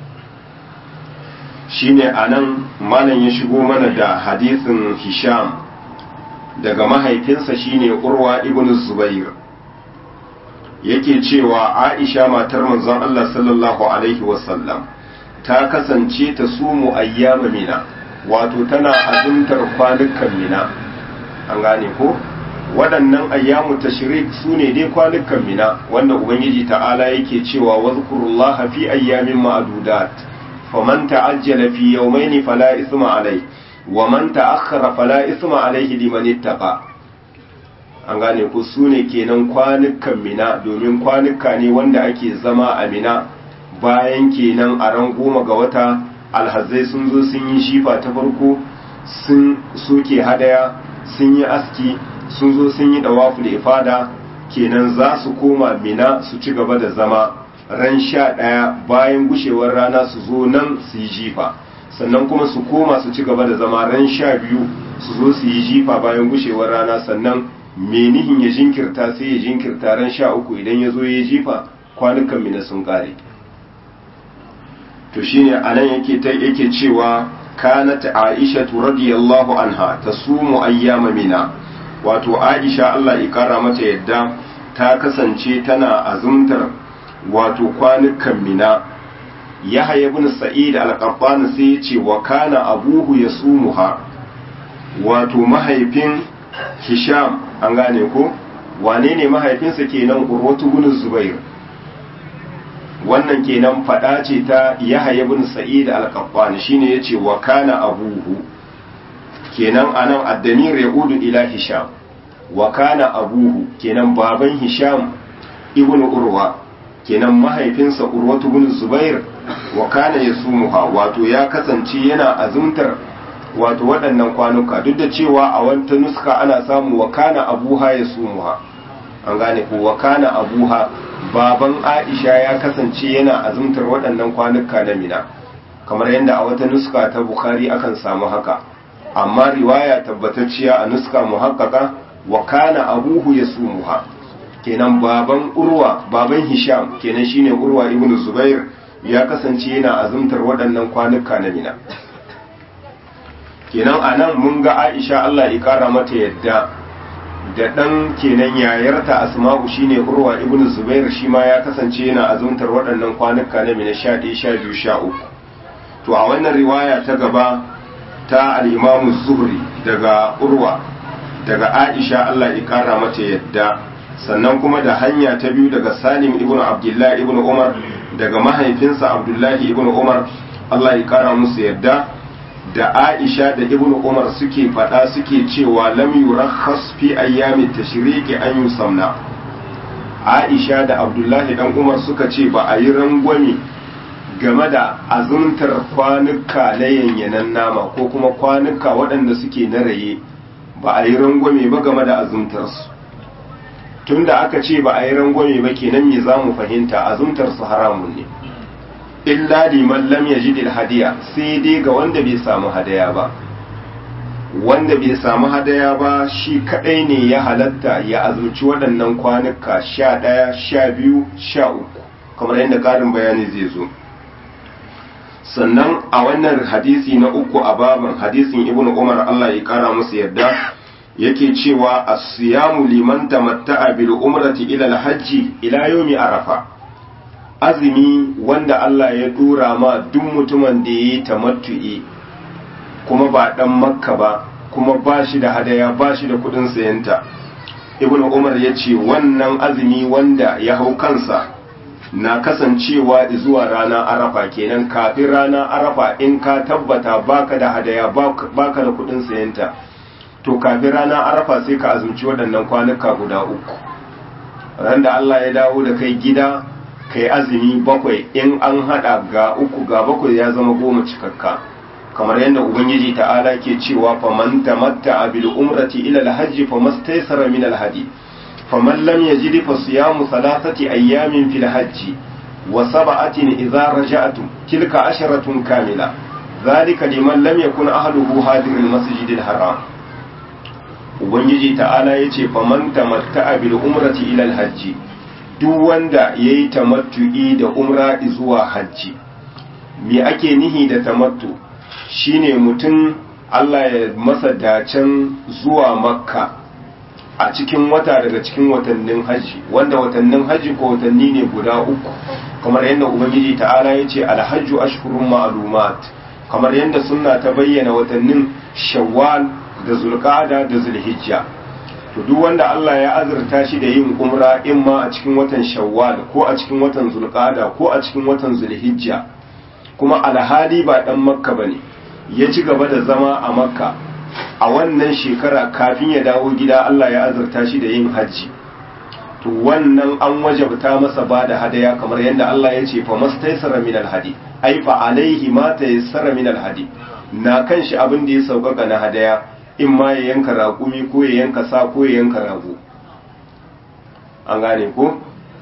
shine anan malam ya shigo mana da hadisin hisham daga mahaifinsa shine urwa ibn zubair yake cewa aisha matar manzon Allah sallallahu alaihi wasallam ta kasance ta sumu ayyama mina wato tana azumtar kwanukan mina an gane ko waɗannan ayyamu tashrik su ne dai kwanukan mina wanda ubangiji ta'ala yake cewa wazkurullaha fi ayyamin ma'dudat faman ta'ajjala fi yawmayn fala isma alai wa man ta'akhkhara fala isma alaihi liman ittaqa an gane ku su ne kenan kwanukan mina domin kwanuka ne wanda ake zama a mina bayan kenan a ran goma ga wata alhazai sun zo sun yi shifa ta farko sun soke hadaya sun yi aski sun zo sun yi dawafu da ifada kenan za su koma mina su ci gaba da zama ran sha ɗaya bayan gushewar rana su zo nan su yi jifa sannan kuma su koma su ci gaba da zama ran sha biyu su zo su yi jifa bayan gushewar rana sannan menihin ya jinkirta sai ya jinkirta ran sha uku idan ya zo ya jifa kwanukan mina sun ƙare to shine anan yake ta yake cewa kanat aisha radiyallahu anha tasumu ayyama mina wato aisha Allah ya kara mata yadda ta kasance tana azumtar wato kwanukan mina yahya ibn sa'id al-qattan sai ya ce wa kana abuhu yasumuha wato mahaifin hisham an gane ko wane ne mahaifinsa kenan urwatu ibn zubair wannan kenan fada ce ta yahya ibn sa'id al-qattan shine yace wa kana abuhu kenan anan addamir yaudu ila hisham wa kana abuhu kenan baban hisham ibnu urwa kenan mahaifinsa urwatu ibn zubair wa kana yasumuha wato ya kasance yana azumtar wato waɗannan kwanuka duk da cewa a wata nuska ana samu wa kana abuha yasumuha an gane ko wa kana abuha baban aisha ya kasance yana azumtar waɗannan kwanuka na mina kamar yadda a wata nuska ta bukhari akan samu haka amma riwaya tabbatacciya a nuska muhaqqaqa wa kana abuhu yasumuha kenan baban urwa baban hisham kenan shine urwa ibnu zubair ya kasance yana azumtar waɗannan kwanuka na mina kenan anan mun ga aisha Allah ya kara mata yadda da ɗan kenan yayarta asma'u shine urwa ibnu zubair shi ma ya kasance yana azumtar waɗannan kwanuka na mina 11 12 13 to a wannan riwaya ta gaba ta al-imam zuhri daga urwa daga aisha Allah ya kara mata yadda sannan kuma da hanya ta biyu daga salim ibn abdullahi ibn umar daga mahaifinsa abdullahi ibn umar allah ya kara musu yadda da aisha da ibn umar suke fada suke cewa lam yurakhas fi ayyami tashriqi an yusamna aisha da abdullahi dan umar suka ce ba a yi rangwame game da azumtar kwanuka na yanyanan nama ko kuma kwanuka waɗanda suke na raye ba a yi rangwame ba game da azumtarsu tun da aka ce ba a yi rangwame ba kenan me za mu fahimta azumtar su haramun ne illa liman lam yajid hadiya sai dai ga wanda bai samu hadaya ba wanda bai samu hadaya ba shi kadai ne ya halatta ya azumci waɗannan kwanuka sha ɗaya sha biyu sha uku kamar yadda ƙarin bayani zai zo sannan a wannan hadisi na uku a baban hadisin ibnu umar allah ya kara musu yadda yake cewa as-siyamu liman tamatta'a bil umrati ila al-hajji ila yawmi arafa azumi wanda Allah ya dora ma duk mutumin da yayi tamattu'i kuma ba dan makka ba kuma ba shi da hadaya ba shi da kudin sayanta ibnu umar ya ce wannan azumi wanda ya hau kansa na kasancewa zuwa rana arafa kenan kafin rana arafa in ka tabbata baka da hadaya baka da kudin sayanta to kafin rana arafa sai ka azumci waɗannan kwanuka guda uku ran da Allah ya dawo da kai gida kai azumi bakwai in an hada ga uku ga bakwai ya zama goma cikakka kamar yadda ubangiji ta'ala ke cewa faman tamatta bil umrati ila al-hajj famastaysara min al-hadi faman lam yajid fa siyamu thalathati ayyamin fil hajj wa sab'atin idza raja'tum tilka asharatun kamila ذلك لمن لم يكن أهله حاضر المسجد الحرام ubangiji ta'ala ya ce faman tamatta'a bil umrati ila hajji duk wanda yayi tamattu'i da umra zuwa hajji me ake nihi da tamattu shine mutum Allah ya masa dacen zuwa makka a cikin wata daga cikin watannin hajji wanda watannin hajji ko watanni ne guda uku kamar yadda ubangiji ta'ala ya ce alhajju ashhurun ma'lumat kamar yadda sunna ta bayyana watannin shawwal da zulqa'ada da zulhijja to duk wanda Allah ya azurta shi da yin umra in ma a cikin watan shawwal ko a cikin watan zulqa'ada ko a cikin watan zulhijja kuma alhali ba dan makka bane ya ci gaba da zama a makka a wannan shekara kafin ya dawo gida Allah ya azurta shi da yin hajji to wannan an wajabta masa ba da hadaya kamar yadda Allah ya ce fa mastaysara min alhadi ai fa alaihi ma tayassara min alhadi na kan shi abin da ya sauƙaƙa na hadaya in ma ya yanka raƙumi ko ya yanka sa ko ya yanka rago an gane ko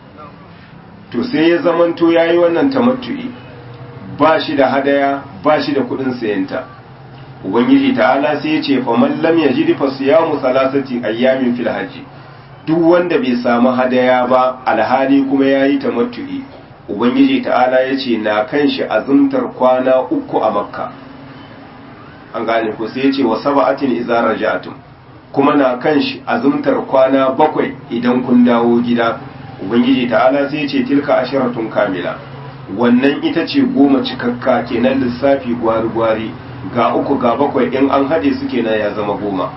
to sai ya zamanto ya yi wannan tamattu'i ba shi da hadaya ba shi da kuɗin sayanta ubangiji ta'ala sai ya ce faman lam yajid fa siyamu salasati ayyamin fil hajji duk wanda bai samu hadaya ba alhali kuma yayi tamattu'i ubangiji ta'ala ya ce na kan shi azumtar kwana uku a makka an gane ko sai ya ce wa saba'atin idza raja'tum kuma na kan shi azumtar kwana bakwai idan kun dawo gida ubangiji ta'ala sai ya ce tilka asharatun kamila wannan ita ce goma cikakka kenan lissafi gwari-gwari ga uku ga bakwai in an haɗe su kenan ya zama goma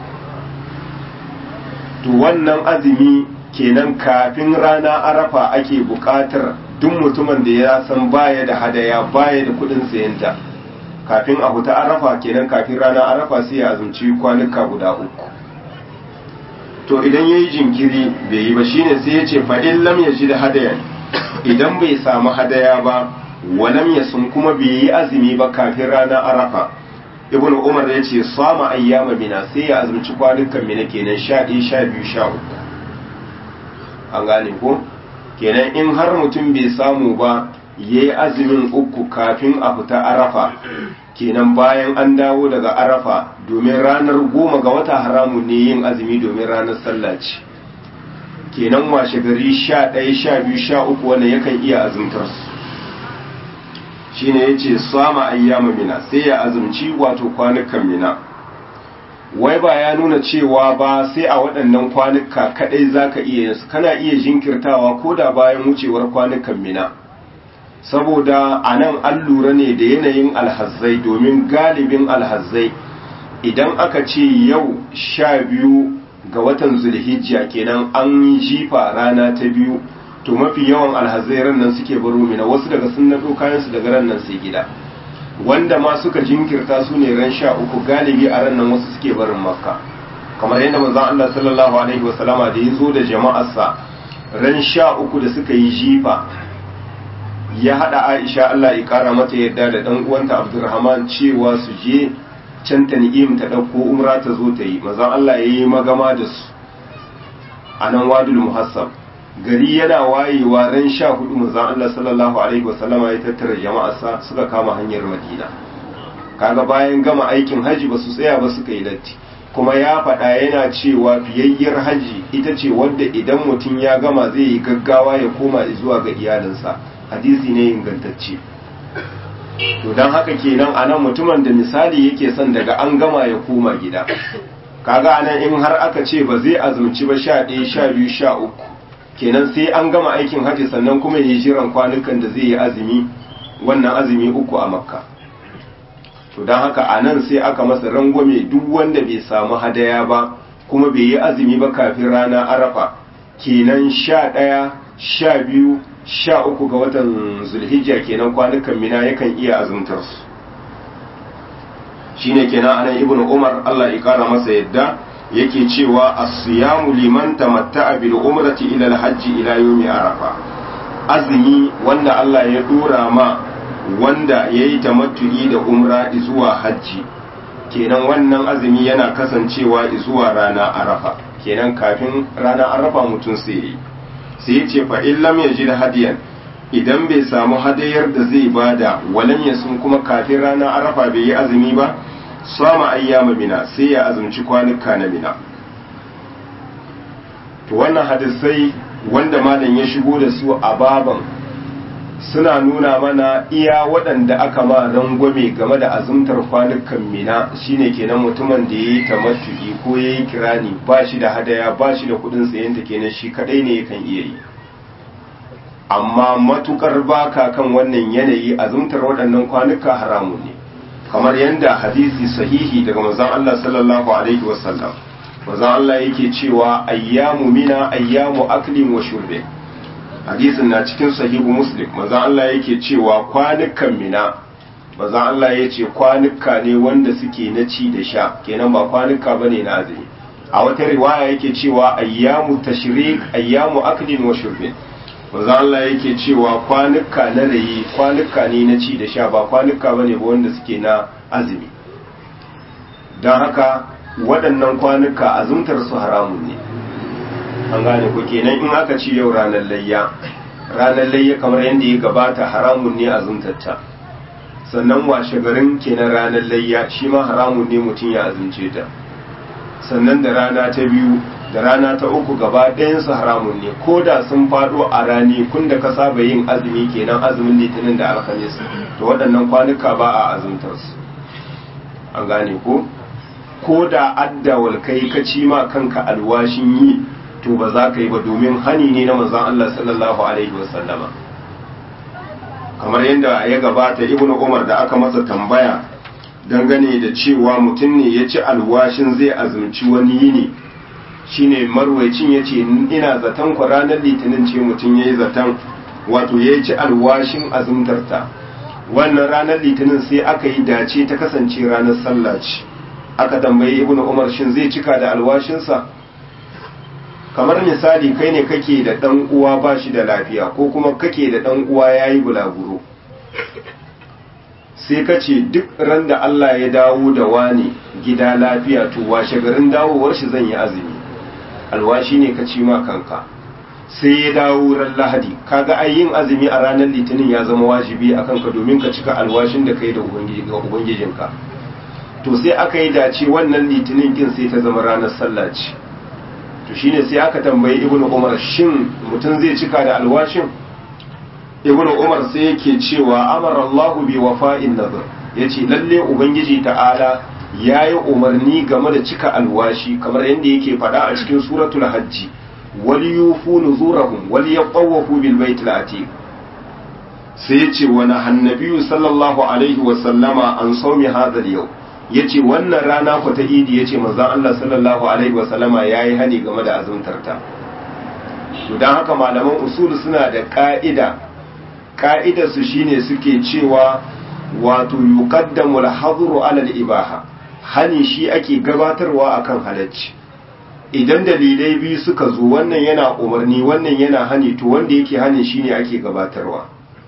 to wannan azumi kenan kafin rana arafa ake buƙatar duk mutumin da ya san baya da hadaya baya da kuɗin sayanta kafin a huta arafa kenan kafin rana arafa sai ya azumci kwanuka guda uku to idan ya yi jinkiri bai yi ba shine sai ya ce fa'in lam ya ji da hadayan idan bai samu hadaya ba walam ya sun kuma bai yi azumi ba kafin rana arafa ibn umar ya ce sama ayyama mina sai ya azumci kwanukan mina kenan sha ɗaya sha biyu sha uku an gane ko kenan in har mutum bai samu ba ya yi azumin uku kafin a fita arafa kenan bayan an dawo daga arafa domin ranar goma ga wata haramun ne yin azumi domin ranar sallah ce kenan washe gari sha ɗaya sha biyu sha uku wanda yakan iya azumtar su shine ya ce sama ayyama mina sai ya azumci wato kwanukan mina wai ba ya nuna cewa ba sai a waɗannan kwanuka kaɗai za ka iya yinsu kana iya jinkirtawa ko da bayan wucewar kwanukan mina saboda a nan an lura ne da yanayin alhazzai domin galibin alhazzai idan aka ce yau sha biyu ga watan zulhijja kenan an yi jifa rana ta biyu to mafi yawan alhazzai ran nan suke baro mina wasu daga sun naɗo kayansu daga ran nan sai gida wanda ma suka jinkirta su ne ran sha uku galibi a ran nan wasu suke barin makka kamar yadda manzon Allah sallallahu alaihi wasallama da ya zo da jama'arsa ran sha uku da suka yi jifa ya hada Aisha Allah ya kara mata yadda da dan uwanta Abdurrahman cewa su je can ta ni'im ta dauko umra ta zo ta yi manzon Allah ya yi magama da su a nan wadul muhassab gari yana wayewa ran sha hudu manzon Allah sallallahu alaihi wasallama ya tattara jama'arsa suka kama hanyar Madina kaga bayan gama aikin haji ba su tsaya ba suka yi latti kuma ya faɗa yana cewa fiyayyar haji ita ce wadda idan mutum ya gama zai yi gaggawa ya koma zuwa ga iyalinsa hadisi ne ingantacce to don haka kenan anan mutumin da misali yake son daga an gama ya koma gida kaga anan in har aka ce ba zai azumci ba sha ɗaya sha biyu sha uku kenan sai an gama aikin hajji sannan kuma yi jiran kwanukan da zai yi azumi wannan azumi uku a makka to don haka a nan sai aka masa rangwame duk wanda bai samu hadaya ba kuma bai yi azumi ba kafin rana arafa kenan sha ɗaya sha biyu sha uku ga watan zulhijja kenan kwanukan mina yakan iya azumtar su shine kenan anan ibnu umar Allah ya kara masa yadda yake cewa as-siyamu liman tamatta'a bil umrati ila al-hajj ila yawmi arafa azumi wanda Allah ya dora ma wanda yayi tamattu'i da umra zuwa hajji kenan wannan azumi yana kasancewa zuwa rana arafa kenan kafin rana arafa mutum sai yi sai ya ce fa in lam yajid hadiyan idan bai samu hadayar da zai bada walan yasun kuma kafin rana arafa bai yi azumi ba sama ayyama mina sai ya azumci kwanuka na mina to wannan hadisai wanda malam ya shigo da su a baban suna nuna mana iya waɗanda aka ma rangwame game da azumtar kwanukan mina shine kenan mutumin da ya yi tamattu'i ko ya yi kirani ba shi da hadaya ba shi da kudin sayanta kenan shi kadai ne yakan iya yi amma matukar baka kan wannan yanayi azumtar waɗannan kwanuka haramun ne kamar yadda hadisi sahihi daga manzon Allah sallallahu alaihi wasallam manzon Allah yake cewa ayyamu mina ayyamu aklin wa shurbe hadisin na cikin sahihu muslim manzon Allah yake cewa kwanukan mina manzon Allah yace kwanuka ne wanda suke na ci da sha kenan ba kwanuka bane na azumi a wata riwaya yake cewa ayyamu tashrik ayyamu aklin wa shurbe manzo Allah yake cewa kwanuka na rayi kwanuka ne na ci da sha ba kwanuka bane ba wanda suke na azumi don haka waɗannan kwanuka azumtar su haramun ne an gane ku kenan in aka ci yau ranar layya ranar layya kamar yadda ya gabata haramun ne azumtarta sannan washe garin kenan ranar layya shi ma haramun ne mutum ya azumce ta sannan da rana ta biyu da rana ta uku gaba ɗayansu haramun ne ko da sun faɗo a rani kun da ka saba yin azumi kenan azumin litinin da alhamis to waɗannan kwanuka ba a azumtar su an gane ko ko da addawal kai ka ci ma kanka alwashin yi to ba za ka yi ba domin hani ne na manzon Allah sallallahu alaihi wasallama kamar yadda ya gabata ibnu umar da aka masa tambaya dangane da cewa mutum ne ya ci alwashin zai azumci wani yini shine marwaicin ya ce ina zaton ku ranar litinin ce mutum ya yi zaton wato ya ci alwashin azumtarta wannan ranar litinin sai aka yi dace ta kasance ranar sallah ce aka tambayi ibnu umar shin zai cika da alwashinsa kamar misali kai ne kake da dan uwa ba shi da lafiya ko kuma kake da dan uwa yayi bulaguro sai ka ce duk ran da Allah ya dawo da wani gida lafiya to washe garin dawowar shi zan yi azumi alwashi ne ka ci ma kanka sai ya dawo ran lahadi kaga ai yin azumi a ranar litinin ya zama wajibi a kanka domin ka cika alwashin da kai da ubangijinka to sai aka yi dace wannan litinin kin sai ta zama ranar sallah ce to shine sai aka tambayi ibnu umar shin mutum zai cika da alwashin ibnu umar sai yake cewa amara Allah bi wafa'in nadhr yace lalle ubangiji ta'ala yayi umarni game da cika alwashi kamar yadda yake faɗa a cikin suratul hajji wal yufu nuzurahum wal yaqawafu bil baitil atiq sai yace wa nahannabiyu sallallahu alaihi wa sallama an sawmi hadha al yace wannan rana ku ta idi yace manzon Allah sallallahu alaihi wa sallama yayi hani game da azumtar ta to dan haka malaman usul suna da ka'ida ka'idar su shine suke cewa wato yuqaddamu al-hadru ala al-ibaha hani shi ake gabatarwa akan halacci idan dalilai biyu suka zo wannan yana umarni wannan yana hani to wanda yake hani shine ake gabatarwa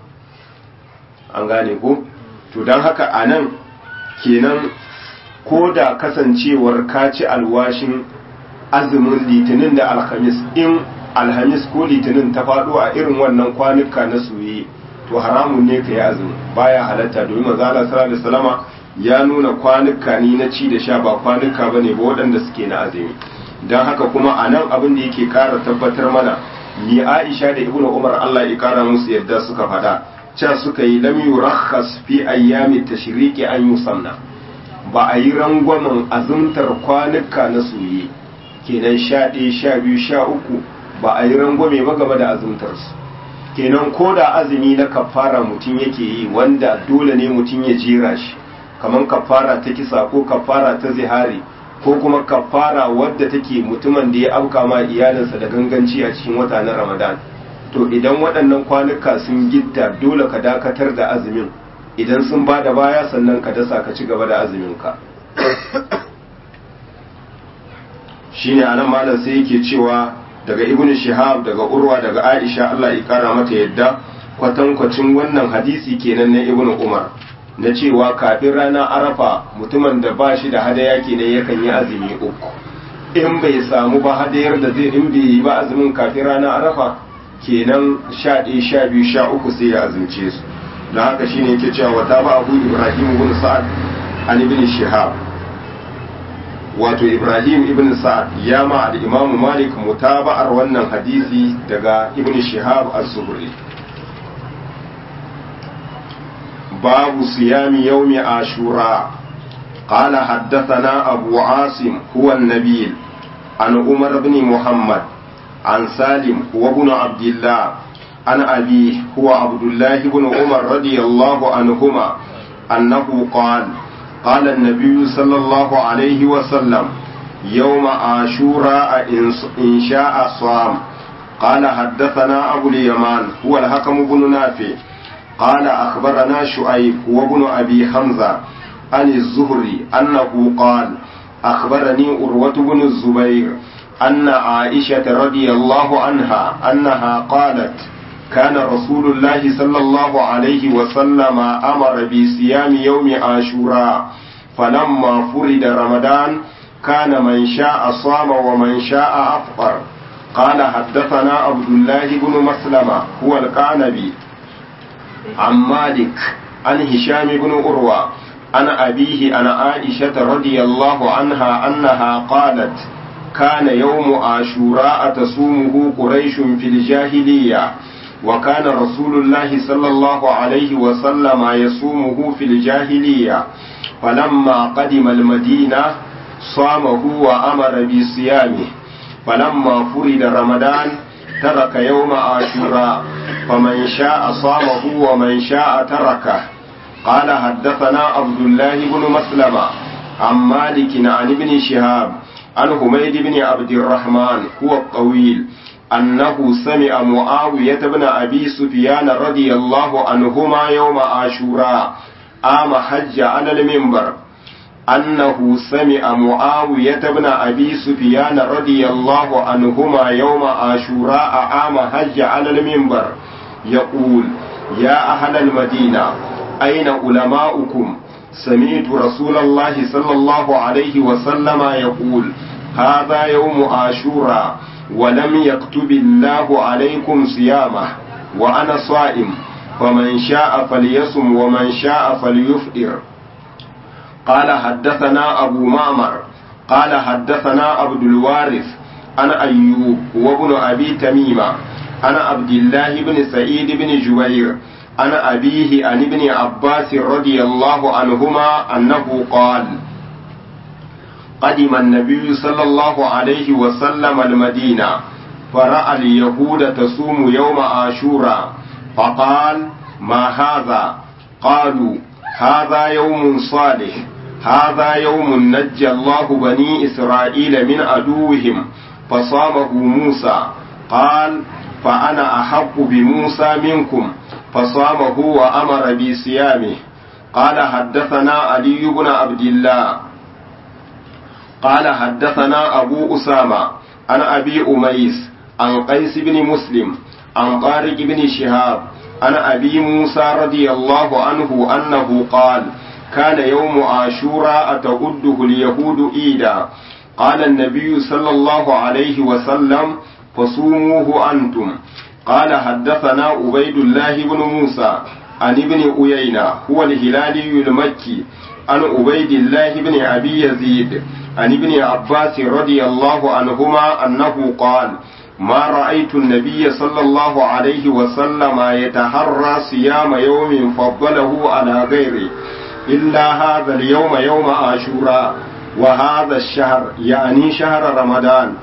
an gane ko to don haka anan kenan ko da kasancewar kaci alwashin azumin litinin da alhamis in alhamis ko litinin ta faɗo a irin wannan kwanuka na soye to haramun ne ka yi azumi baya halatta domin manzo Allah sallallahu alaihi wasallama ya nuna kwanuka ni na ci da sha ba kwanuka bane ba waɗanda suke na azumi don haka kuma a nan abin da yake ƙara tabbatar mana ni Aisha da Ibnu Umar Allah ya ƙara musu yadda suka faɗa cewa suka yi lam yurakhas fi ayyami tashriqi an yusanna ba a yi rangwamen azumtar kwanuka na soye kenan sha ɗaya sha biyu sha uku ba a yi rangwame ba game da azumtarsu kenan ko da azumi na kafara mutum yake yi wanda dole ne mutum ya jera shi kamar kafara ta kisa ko kafara ta zihari ko kuma kafara wadda take mutumin da ya auka ma iyalinsa da ganganci a cikin wata na ramadan to idan waɗannan kwanuka sun gitta dole ka dakatar da azumin idan sun ba da baya sannan ka dasa ka ci gaba da azuminka shine anan malam sai yake cewa daga ibn shihab daga urwa daga aisha Allah ya kara mata yadda kwatankwacin wannan hadisi kenan na ibn umar na cewa kafin rana arafa mutumin da ba shi da hadaya kenan yakan yi azumi uku in bai samu ba hadayar da zai in bai yi ba azumin kafin rana arafa kenan sha ɗaya sha biyu sha uku sai ya azumce su don haka shine yake cewa wata ba abu ibrahim ibn sa'ad an ibn shihab wato ibrahim ibn sa'ad ya ma al-imam malik mutaba'ar wannan hadisi daga ibn shihab az-zuhri babu siyami yawmi ashura قال حدثنا أبو عاصم هو النبيل عن عمر بن محمد عن سالم هو ابن عبد الله عن أبيه هو عبد الله بن عمر رضي الله عنهما أنه قال قال النبي صلى الله عليه وسلم يوم عاشوراء إن شاء صام قال حدثنا أبو اليمان هو الحكم بن نافع قال أخبرنا شعيب هو ابن أبي حمزة عن الزهري أنه قال أخبرني أروة بن الزبير أن عائشة رضي الله عنها أنها قالت كان رسول الله صلى الله عليه وسلم أمر بصيام يوم عاشوراء فلما فرد رمضان كان من شاء صام ومن شاء أفطر قال حدثنا عبد الله بن مسلمة هو القعنبي عن مالك عن هشام بن أروى عن أبيه عن عائشة رضي الله عنها أنها قالت كان يوم عاشوراء تصومه قريش في الجاهلية وكان رسول الله صلى الله عليه وسلم يصومه في الجاهلية فلما قدم المدينة صامه وأمر بصيامه فلما فرد رمضان ترك يوم عاشوراء فمن شاء صامه ومن شاء تركه قال حدثنا عبد الله بن مسلمة عن مالك عن ابن شهاب عن حميد بن عبد الرحمن هو الطويل أنه سمع معاوية بن أبي سفيان رضي الله عنهما يوم عاشوراء آم حج على المنبر أنه سمع معاوية بن أبي سفيان رضي الله عنهما يوم عاشوراء آم حج على المنبر يقول يا أهل المدينة أين علماؤكم سمعت رسول الله صلى الله عليه وسلم يقول هذا يوم عاشوراء ولم يكتب الله عليكم صيامه وأنا صائم فمن شاء فليصم ومن شاء فليفطر قال حدثنا أبو معمر قال حدثنا عبد الوارث أنا أيوب وابن أبي تميمة أنا عبد الله بن سعيد بن جبير أنا أبيه عن ابن عباس رضي الله عنهما أنه قال قدم النبي صلى الله عليه وسلم المدينة فرأى اليهود تصوم يوم عاشوراء فقال ما هذا قالوا هذا يوم صالح هذا يوم نجى الله بني إسرائيل من عدوهم فصامه موسى قال فأنا أحق بموسى منكم فصامه وأمر بصيامه قال حدثنا علي بن عبد الله قال حدثنا أبو أسامة عن أبي أميس عن قيس بن مسلم عن طارق بن شهاب عن أبي موسى رضي الله عنه أنه قال كان يوم عاشوراء تعده اليهود إيدا قال النبي صلى الله عليه وسلم فصوموه أنتم قال حدثنا عبيد الله بن موسى عن ابن أيينة هو الهلالي المكي عن عبيد الله بن أبي يزيد عن ابن عباس رضي الله عنهما أنه قال ما رأيت النبي صلى الله عليه وسلم يتحرى صيام يوم فضله على غيره إلا هذا اليوم يوم عاشوراء وهذا الشهر يعني شهر رمضان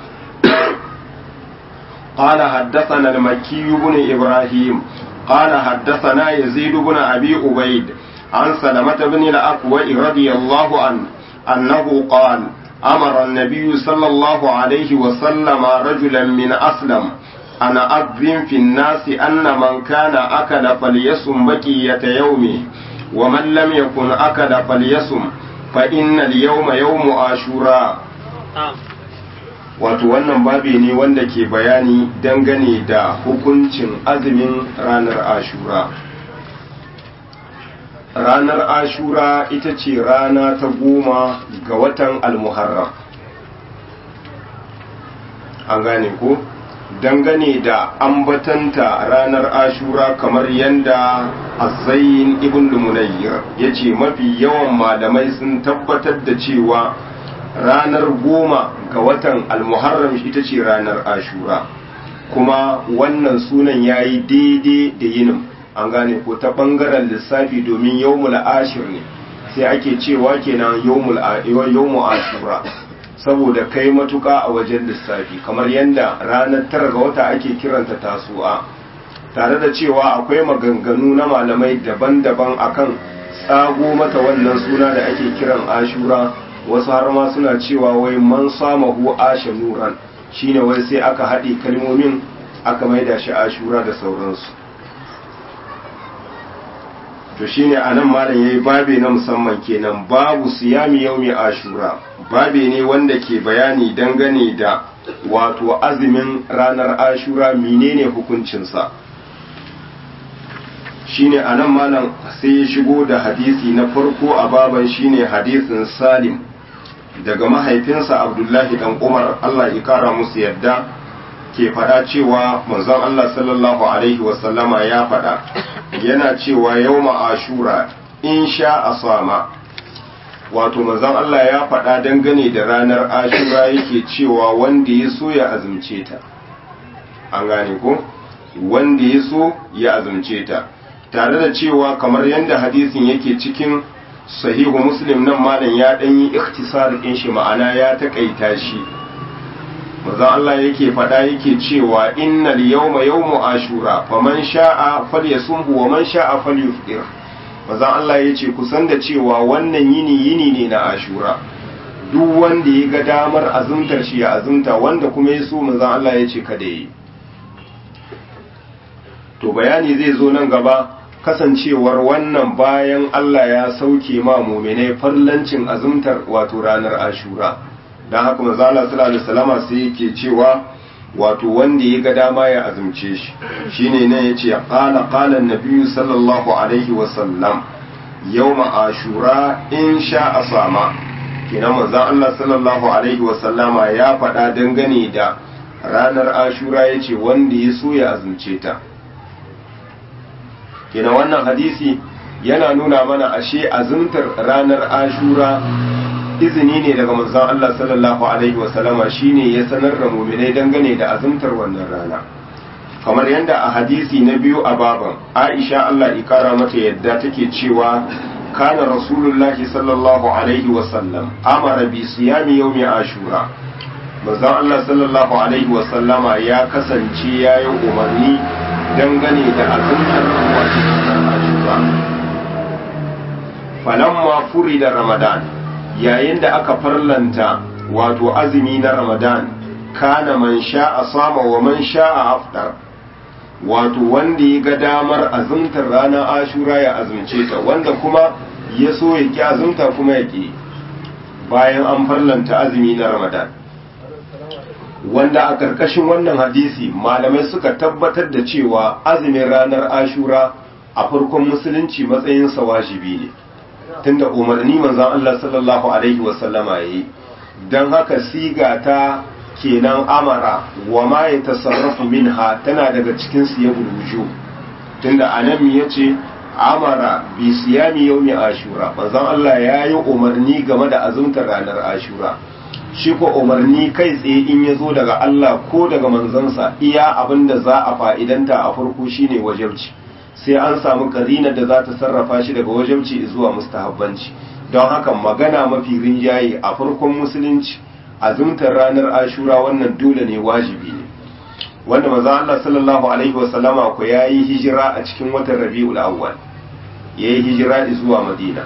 قال حدثنا المكي بن إبراهيم قال حدثنا يزيد بن أبي عبيد عن سلمة بن الأكوع رضي الله عنه أنه قال أمر النبي صلى الله عليه وسلم رجلا من أسلم أن أذن في الناس أن من كان أكل فليصم بقية يومه ومن لم يكن أكل فليصم فإن اليوم يوم عاشوراء wato wannan babi ne wanda ke bayani dangane da hukuncin azumin ranar ashura ranar ashura ita ce rana ta goma ga watan almuharram an gane ko dangane da ambatanta ranar ashura kamar yadda azayin ibn lumunayyar ya ce mafi yawan malamai sun tabbatar da cewa ranar goma ga watan almuharram ita ce ranar ashura kuma wannan sunan ya yi daidai da yinin an gane ko ta ɓangaren lissafi domin yawmul ashir ne sai ake cewa kenan yawmul ashura saboda kai matuka a wajen lissafi kamar yadda ranar tara ga wata ake kiranta tasu'a tare da cewa akwai maganganu na malamai daban-daban akan tsago mata wannan suna da ake kiran ashura wasu har ma suna cewa wai man samahu asha nuran shine wai sai aka haɗe kalmomin aka maida shi ashura da sauransu to shine anan malam yayi babe na musamman kenan babu siyami yaumi ashura babe ne wanda ke bayani dangane da wato azumin ranar ashura menene hukuncinsa shine anan malam sai ya shigo da hadisi na farko a baban shine hadisin salim daga mahaifinsa abdullahi dan umar allah ya kara musu yadda ke faɗa cewa manzon allah sallallahu alaihi wasallama ya faɗa yana cewa yau ashura in sha a sama wato manzon allah ya faɗa dangane da ranar ashura yake cewa wanda ya so ya azumce ta an gane ko wanda ya so ya azumce ta tare da cewa kamar yadda hadisin yake cikin sahihu muslim nan malam ya dan yi ikhtisar din shi ma'ana ya takaita shi manzo Allah yake fada yake cewa innal yawma yawmu ashura faman sha'a falyasumhu wa man sha'a falyufṭir manzo Allah yace kusan da cewa wannan yini yini ne na ashura duk wanda ya ga damar azumtar shi ya azumta wanda kuma ya so manzo Allah yace kada yi to bayani zai zo nan gaba kasancewar wannan bayan Allah ya sauke ma muminai farlancin azumtar wato ranar ashura don haka mazala sallallahu alaihi wasallama sai yake cewa wato wanda ya ga dama ya azumce shi shine ne yace qala qala an-nabiy sallallahu alaihi wasallam yawma ashura in sha asama kenan manzon Allah sallallahu alaihi wasallama ya faɗa dangane da ranar ashura yace wanda ya so ya azumce ta kenan wannan hadisi yana nuna mana ashe azumtar ranar ashura izini ne daga manzon Allah sallallahu alaihi wasallama shine ya sanar da mu'minai dangane da azumtar wannan rana kamar yadda a hadisi na biyu a baban Aisha Allah ikara mata yadda take cewa kana rasulullahi sallallahu alaihi wasallam amara bi siyami yawmi ashura manzon Allah sallallahu alaihi wasallama ya kasance yayin umarni dangane da azumtar wato ashura falamma furida ramadan yayin da aka farlanta wato azumi na ramadan kana man sha'a sama wa man sha'a afdar wato wanda ya ga damar azumtar ranar ashura ya azumce ta wanda kuma ya so ya ki azumta kuma ya ki bayan an farlanta azumi na ramadan wanda a ƙarƙashin wannan hadisi malamai suka tabbatar da cewa azumin ranar ashura a farkon musulunci matsayinsa wajibi ne tunda umarni manzon Allah sallallahu alaihi wasallama yayi dan haka siga ta kenan amara wa ma ya tasarrafu minha tana daga cikin siyabul wujuh tunda anan yace amara bi siyami yawmi ashura manzon Allah yayi umarni game da azumtar ranar ashura shi ko umarni kai tsaye in ya zo daga Allah ko daga manzansa iya abin da za a fa'idanta a farko shine wajabci sai an samu karinar da za ta sarrafa shi daga wajabci zuwa mustahabbanci don haka magana mafi rinjaye a farkon musulunci azumtar ranar ashura wannan dole ne wajibi ne wanda maza Allah sallallahu alaihi wasallama ku yayi hijira a cikin watan Rabiul Awwal yayi hijira zuwa Madina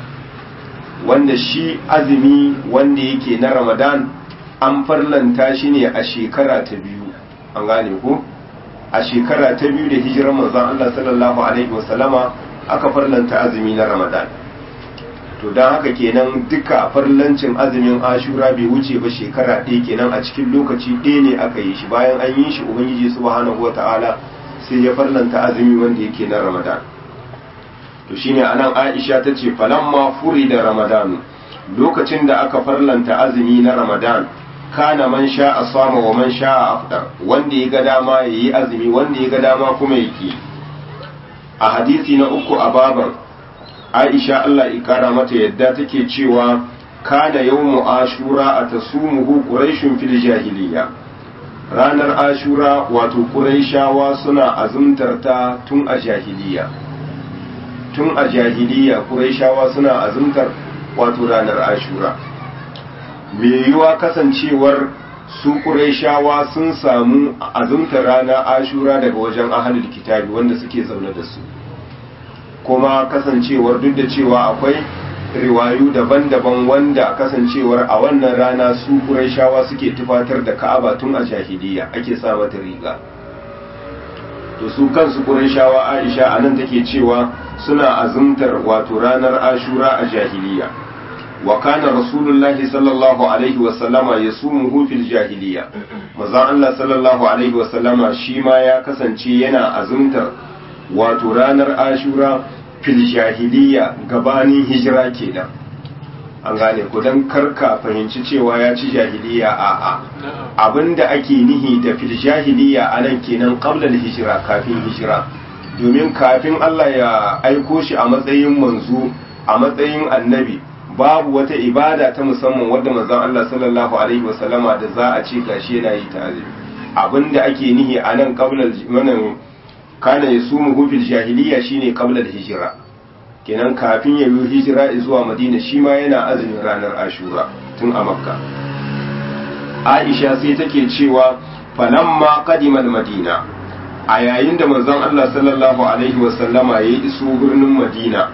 wanda shi azumi wanda yake na Ramadan an farlanta shi ne a shekara ta biyu an gane ko a shekara ta biyu da hijirar manzon Allah sallallahu alaihi wasallama aka farlanta azumi na Ramadan to don haka kenan duka farlancin azumin Ashura bai wuce ba shekara ɗaya kenan a cikin lokaci ɗaya ne aka yi shi bayan an yi shi Ubangiji subhanahu wata'ala sai ya farlanta azumi wanda yake na Ramadan to shine anan Aisha ta ce falamma furi da Ramadan lokacin da aka farlanta azumi na Ramadan kana man sha a sama wa man sha a afdar wanda ya ga dama ya yi azumi wanda ya ga dama kuma ya ki a hadisi na uku a baban aisha Allah ikara mata yadda take cewa kana yawmu ashura a tasumuhu quraishun fil jahiliya ranar ashura wato quraishawa suna azumtar ta tun a jahiliya tun a jahiliya quraishawa suna azumtar wato ranar ashura mai yiwuwa kasancewar su ƙurayshawa sun samu azumta rana ashura daga wajen ahalul kitabi wanda suke zaune da su kuma kasancewar duk da cewa akwai riwayu daban-daban wanda kasancewar a wannan rana su ƙurayshawa suke tufatar da ka'aba tun a jahiliya ake sa mata riga to su kansu ƙurayshawa aisha a nan take cewa suna azumtar wato ranar ashura a jahiliya وكان رسول الله صلى الله عليه وسلم يصومه في الجاهلية مزان الله صلى الله عليه وسلم شيما يا كسانشي yana azumtar wato ranar Ashura fil jahiliya gabanin hijira kenan an gane ku dan karka fahimci cewa ya ci jahiliya a a abinda ake nihi da fil jahiliya anan kenan qabla al hijira kafin hijira domin kafin Allah ya aiko shi a matsayin manzo a matsayin annabi babu wata ibada ta musamman wadda manzon Allah sallallahu alaihi wasallama da za a ce gashi yana yi ta azumi abinda ake nihi a nan qabla wannan kana yasumu fil jahiliya shine qabla hijira kenan kafin ya yi hijira zuwa Madina shi ma yana azumin ranar Ashura tun a Makka Aisha sai take cewa falamma qadima al-Madina a yayin da manzon Allah sallallahu alaihi wasallama ya iso birnin Madina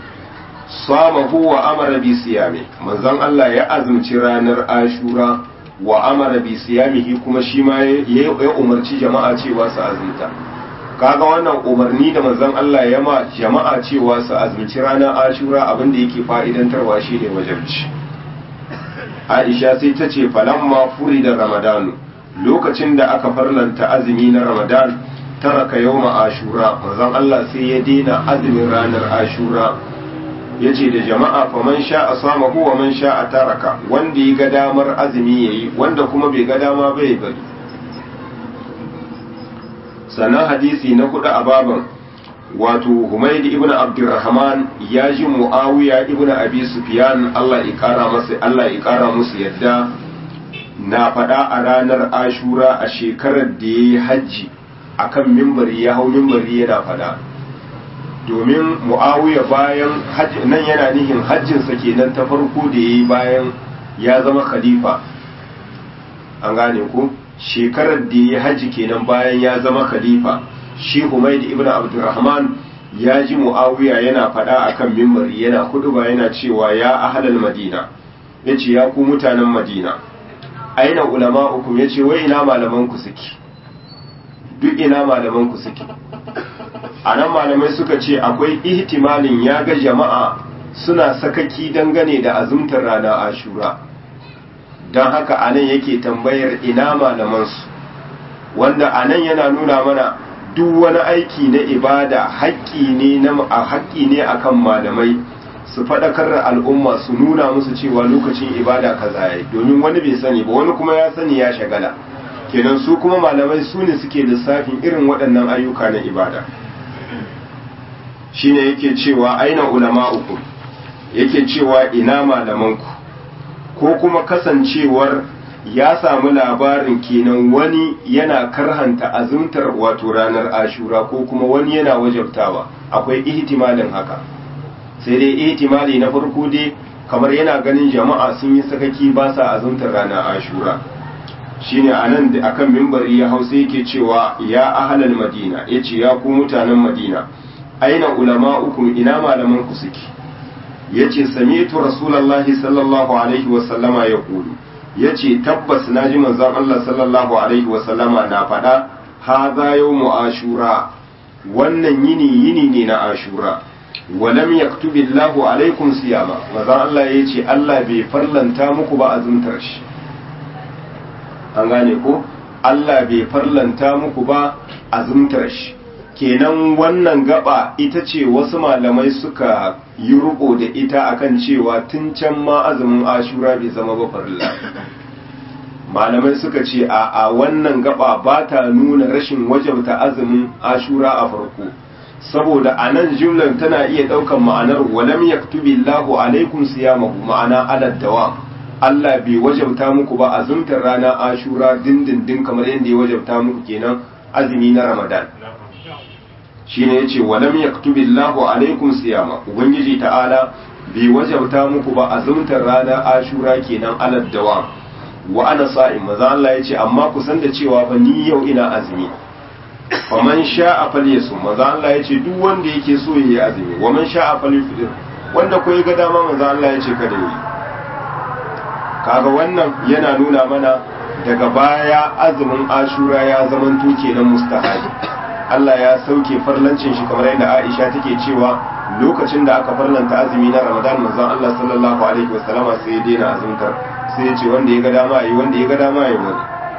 samahu wa amara bi siyami manzon Allah ya azumci ranar Ashura wa amara bi siyamihi kuma shi ma ya umarci jama'a cewa su azumta kaga wannan umarni da manzon Allah ya ma jama'a cewa su azumci ranar ashura abin da yake fa'idantarwa shine wajabci Aisha sai ta ce falamma furi da Ramadanu lokacin da aka farlanta azumi na Ramadan taraka yawma ashura manzon Allah sai ya dena azumin ranar ashura yace da jama'a fa man sha'a samahu wa man sha'a taraka wanda ya ga damar azumi yayi wanda kuma bai ga dama bai bari sannan hadisi na hudu a baban wato Humayd ibn Abdurrahman ya ji Muawiya ibn Abi Sufyan Allah ya kara masa Allah ya kara musu yadda na faɗa a ranar Ashura a shekarar da yayi hajji akan mimbari ya hau mimbari yana faɗa domin Muawiya bayan hajji nan yana nihin hajjinsa kenan ta farko da yayi bayan ya zama khalifa an gane ko shekarar da ya haji kenan bayan ya zama khalifa shi Humayd ibn Abdurrahman ya ji Muawiya yana faɗa akan mimbari yana ba yana cewa ya ahlal Madina yace ya ku mutanen Madina aina ulama'ukum yace wai ina malaman ku suke duk ina malaman ku suke anan malamai suka ce akwai ihtimalin ya ga jama'a suna sakaki dangane da azumtar rana Ashura don haka anan yake tambayar ina malamansu wanda anan yana nuna mana duk wani aiki na ibada haƙƙi ne na haƙƙi ne akan malamai su faɗakar da al'umma su nuna musu cewa lokacin ibada kaza yayi domin wani bai sani ba wani kuma ya sani ya shagala kenan su kuma malamai su ne suke lissafin irin waɗannan ayyuka na ibada shine yake cewa aina ulama'ukum yake cewa ina malamanku ko kuma kasancewar ya samu labarin kenan wani yana karhanta azumtar wato ranar ashura ko kuma wani yana wajabtawa akwai ihtimalin haka sai dai ihtimali na farko dai kamar yana ganin jama'a sun yi sakaki ba sa azumtar ranar ashura shine anan da akan mimbari ya hausa yake cewa ya ahlal madina yace ya ku mutanen madina aina ulama'ukum ina malaman ku suke yace sami'tu rasulullahi sallallahu alaihi wa sallama yaqulu yace tabbas naji manzon Allah sallallahu alaihi wa sallama na fada hadha yawmu ashura wannan yini yini ne na ashura walam yaktubi Allahu alaikum siyama manzon Allah yace Allah bai farlanta muku ba azumtar shi an gane ko Allah bai farlanta muku ba azumtar shi kenan wannan gaba ita ce wasu malamai suka yi ruko da ita akan cewa tun can ma azumin ashura bai zama ba farilla malamai suka ce a a wannan gaba ba ta nuna rashin wajabta azumin ashura a farko saboda a nan jumlar tana iya ɗaukan ma'anar walam yaktubi Allahu alaikum siyamahu ma'ana alad dawam Allah bai wajabta muku ba azumtar rana ashura dindindin kamar yadda ya wajabta muku kenan azumi na ramadan shine yace walam yaktubillahu alaikum siyama ubangiji ta'ala bai wajabta muku ba azumtar ranar ashura kenan alad dawam wa ana sa'im maza Allah yace amma ku san da cewa fa ni yau ina azumi faman sha'a falyasum maza Allah yace duk wanda yake so yayi azumi wa man sha'a falyafdir wanda ko ga dama maza Allah yace kada yi kaga wannan yana nuna mana daga baya azumin ashura ya zamanto kenan mustahabi Allah ya sauke farlancin shi kamar yadda Aisha take cewa lokacin da aka farlanta azumi na Ramadan manzon Allah sallallahu alaihi wasallama sai ya daina azumtar sai ya ce wanda ya ga dama yi wanda ya ga dama ya bari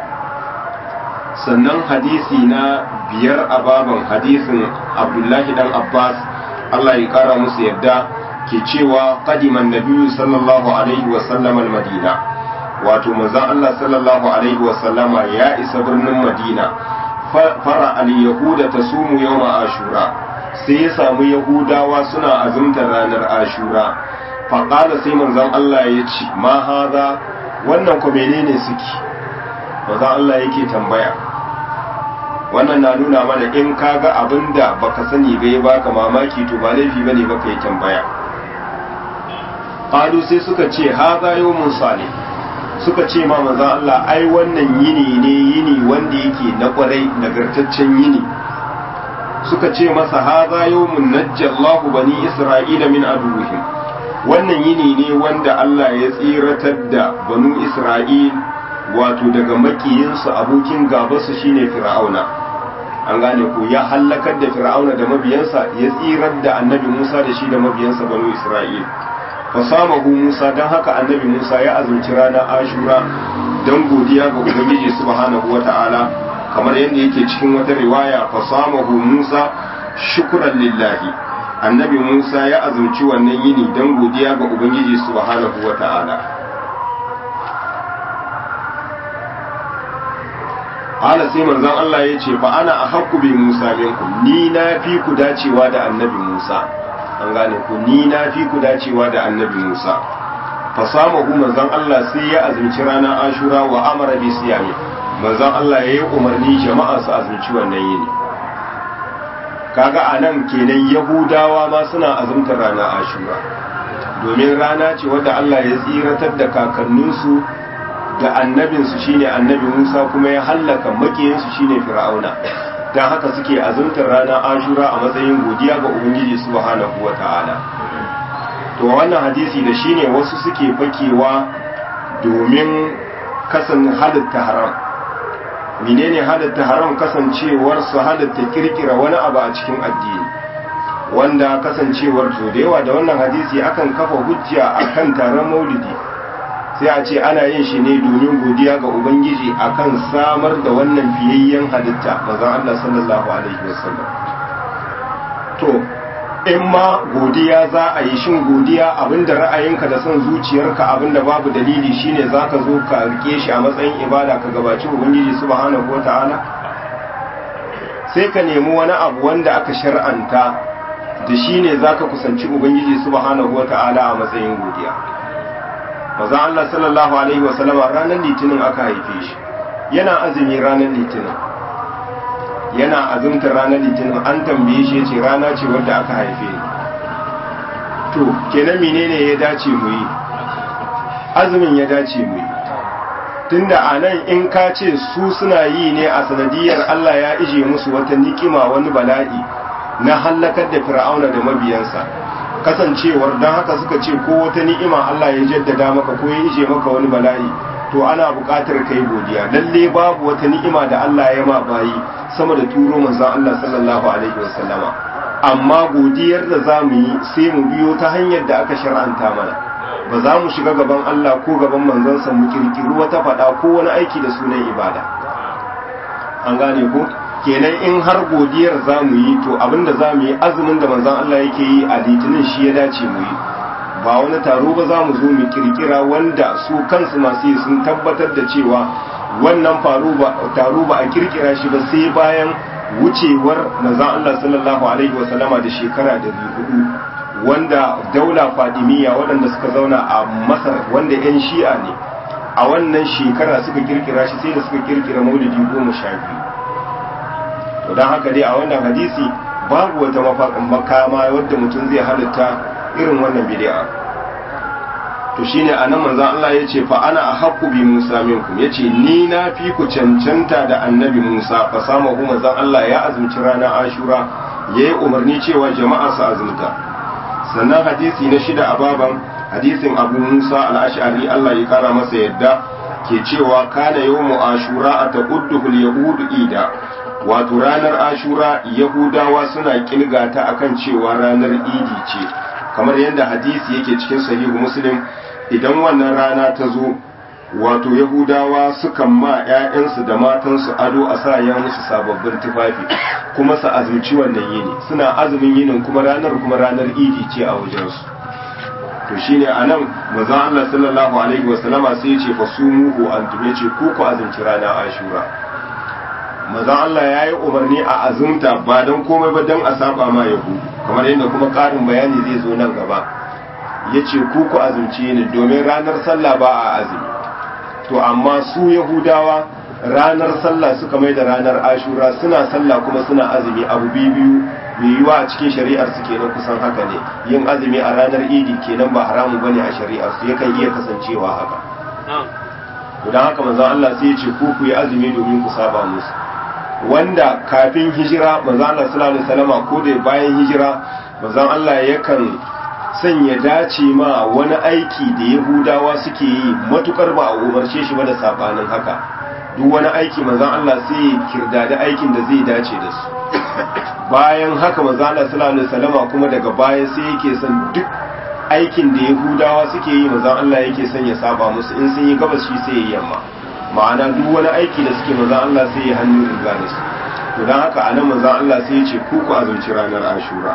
sannan hadisi na biyar a baban hadisin Abdullahi dan Abbas Allah ya kara musu yadda ke cewa qadiman nabiyyu sallallahu alaihi wasallam al-Madina wato manzon Allah sallallahu alaihi wasallama ya isa birnin Madina fara al-yahuda ta sumu yau ashura sai ya samu yahudawa suna azumtar ranar ashura faƙala sai manzon Allah ya ce ma haza wannan ko menene suke manzon Allah yake tambaya wannan na nuna mana in kaga abinda baka sani ba ya baka mamaki to ba laifi bane baka yi tambaya qalu sai suka ce haza yawmun salih suka ce ma manzan Allah ai wannan yini ne yini wanda yake na kwarai nagartaccen yini suka ce masa haza yawmun najjallahu bani isra'ila min aduwwihim wannan yini ne wanda Allah ya tsiratar da banu isra'il wato daga makiyinsu abokin gabasu shine fir'auna an gane ko ya hallakar da fir'auna da mabiyansa ya tsirar da annabi musa da shi da mabiyansa banu isra'il fasamahu musa don haka annabi musa ya azumci ranar ashura don godiya ga ubangiji subhanahu wata'ala kamar yadda yake cikin wata riwaya fasamahu musa shukran lillahi annabi musa ya azumci wannan yini don godiya ga ubangiji subhanahu wata'ala ala sai manzon Allah ya ce fa ana ahqqu bi musa minkum ni na fi ku dacewa da annabi musa an gane ku ni na fi ku dacewa da annabi Musa fasamahu manzon Allah sai ya azumci ranar Ashura wa amara bi siyami manzon Allah ya yi umarni jama'a su azumci wannan yini kaga anan kenan Yahudawa ma suna azumtar ranar Ashura domin rana ce wadda Allah ya tsiratar da kakanninsu da annabinsu shine annabi Musa kuma ya hallaka makiyinsu shine Fir'auna don haka suke azumtar ranar ashura a matsayin godiya ga ubangiji subhanahu wa ta'ala to wannan hadisi da shine wasu suke fakewa domin kasan halitta haram menene halitta haram kasancewar su halitta kirkira wani abu a cikin addini wanda kasancewar to da yawa da wannan hadisi akan kafa hujja akan taron maulidi sai a ce ana yin shi ne domin godiya ga ubangiji akan samar da wannan fiyayyen halitta mazan Allah sallallahu alaihi wasallam to in ma godiya za a yi shin godiya abinda ra'ayinka da son zuciyarka abinda babu dalili shine zaka zo ka rike shi a matsayin ibada ka gabaci ubangiji subhanahu wataala sai ka nemi wani abu wanda aka shar'anta da shine zaka kusanci ubangiji subhanahu wataala a matsayin godiya maza Allah sallallahu Alaihi wasallama ranar litinin aka haife shi yana azumi ranar litinin yana azumtar ranar litinin an tambaye shi ce rana ce wadda aka haife ni to kenan menene ya dace mu yi azumin ya dace mu yi tunda a nan in ka ce su suna yi ne a sanadiyar Allah ya ije musu wata nikima wani bala'i na hallakar da fir'auna da mabiyansa kasancewar don haka suka ce ko wata ni'ima Allah ya jaddada maka ko ya ije maka wani bala'i to ana buƙatar kai godiya lalle babu wata ni'ima da Allah ya ma bayi sama da turo manzon Allah sallallahu alaihi wasallama amma godiyar da za mu yi sai mu biyo ta hanyar da aka shar'anta mana ba za mu shiga gaban Allah ko gaban manzansa mu kirkiri wata faɗa ko wani aiki da sunan ibada an gane ko kenan in har godiyar za mu yi to abinda za mu yi azumin da manzan Allah yake yi a litinin shi ya dace mu yi ba wani taro ba za mu zo mu kirkira wanda su kansu masu yi sun tabbatar da cewa wannan taro ba a kirkira shi ba sai bayan wucewar manzan Allah sallallahu alaihi wasallama da shekara da hudu wanda daula fadimiyya waɗanda suka zauna a masar wanda 'yan shi'a ne a wannan shekara suka kirkira shi sai da suka kirkira maulidi goma sha biyu to don haka dai a wannan hadisi babu wata makama wadda mutum zai halitta irin wannan bid'a to shine anan manzon Allah yace fa ana ahqqu bi Musa minkum yace ni na fi ku cancanta da annabi Musa fa sama ku manzon Allah ya azumci ranar Ashura yayi umarni cewa jama'a su azumta sannan hadisi na shida a baban hadisin Abu Musa al-Ash'ari Allah ya kara masa yadda ke cewa kana yawmu Ashura ataqudduhu al-yahudu ida wato ranar ashura yahudawa suna kilgata akan cewa ranar idi ce kamar yadda hadisi yake cikin sahihu muslim idan wannan rana ta zo wato yahudawa sukan ma 'ya'yansu da matansu ado a sa ya musu sababbin tufafi kuma su azumci wannan yini suna azumin yinin kuma ranar kuma ranar idi ce a wajensu to shine anan manzon Allah sallallahu alaihi wasallama sai ya ce fasumuhu antum yace ku ku azumci ranar ashura mazan Allah ya yi umarni a azumta ba don komai ba don a saba ma yahu kamar yadda kuma ƙarin bayani zai zo nan gaba ya ce ku ku azumci ne domin ranar sallah ba a azumi to amma su yahudawa ranar sallah suka mai da ranar ashura suna sallah kuma suna azumi abu biyu biyu mai yiwa a cikin shari'ar su kenan kusan haka ne yin azumi a ranar idi kenan ba haramun bane a shari'ar su yakan iya kasancewa haka to don haka manzon Allah sai ya ce ku ku yi azumi domin ku saba musu wanda kafin hijira manzon Allah sallallahu alaihi wasallama ko da bayan hijira manzon Allah yakan sanya dace ma wani aiki da Yahudawa suke yi matukar ba a umarce shi ba da sabanin haka duk wani aiki manzon Allah sai ya kirdadi aikin da zai dace da su bayan haka manzon Allah sallallahu alaihi wasallama kuma daga baya sai yake son duk aikin da yahudawa suke yi manzon Allah yake son ya saba musu in sun yi gabas shi sai ya yamma ma'ana duk wani aiki da suke manzon Allah sai ya hannu riga da su to dan haka anan manzon Allah sai ya ce ku ku azumci ranar Ashura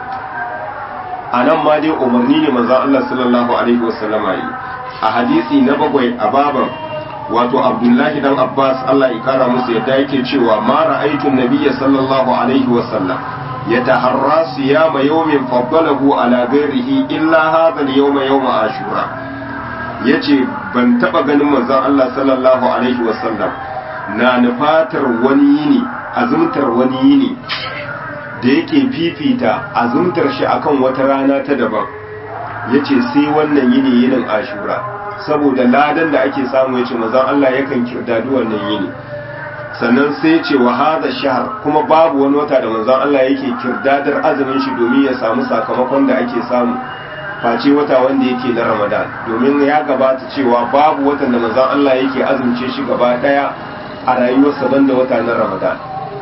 anan ma dai umarni ne manzon Allah sallallahu alaihi wasallama yi a hadisi na bakwai a baban wato Abdullahi dan Abbas Allah ya kara musu yadda yake cewa ma ra'aytu nabiyya sallallahu alaihi wasallam يتحرى صيام يوم فضله على غيره إلا هذا اليوم يوم عاشوراء yace ban taba ganin manzon Allah sallallahu alaihi wasallam na nufatar wani yini azumtar wani yini da yake fifita azumtar shi akan wata rana ta daban yace sai wannan yini yinin ashura saboda ladan da ake samu yace manzon Allah yakan kirdadi wannan yini sannan sai ce wa hada shahar kuma babu wani wata da manzon Allah yake kirdadar azumin shi domin ya samu sakamakon da ake samu face wata wanda yake na Ramadan domin ya gabata cewa babu watan da manzon Allah yake azumce shi gaba daya a rayuwarsa banda wata na Ramadan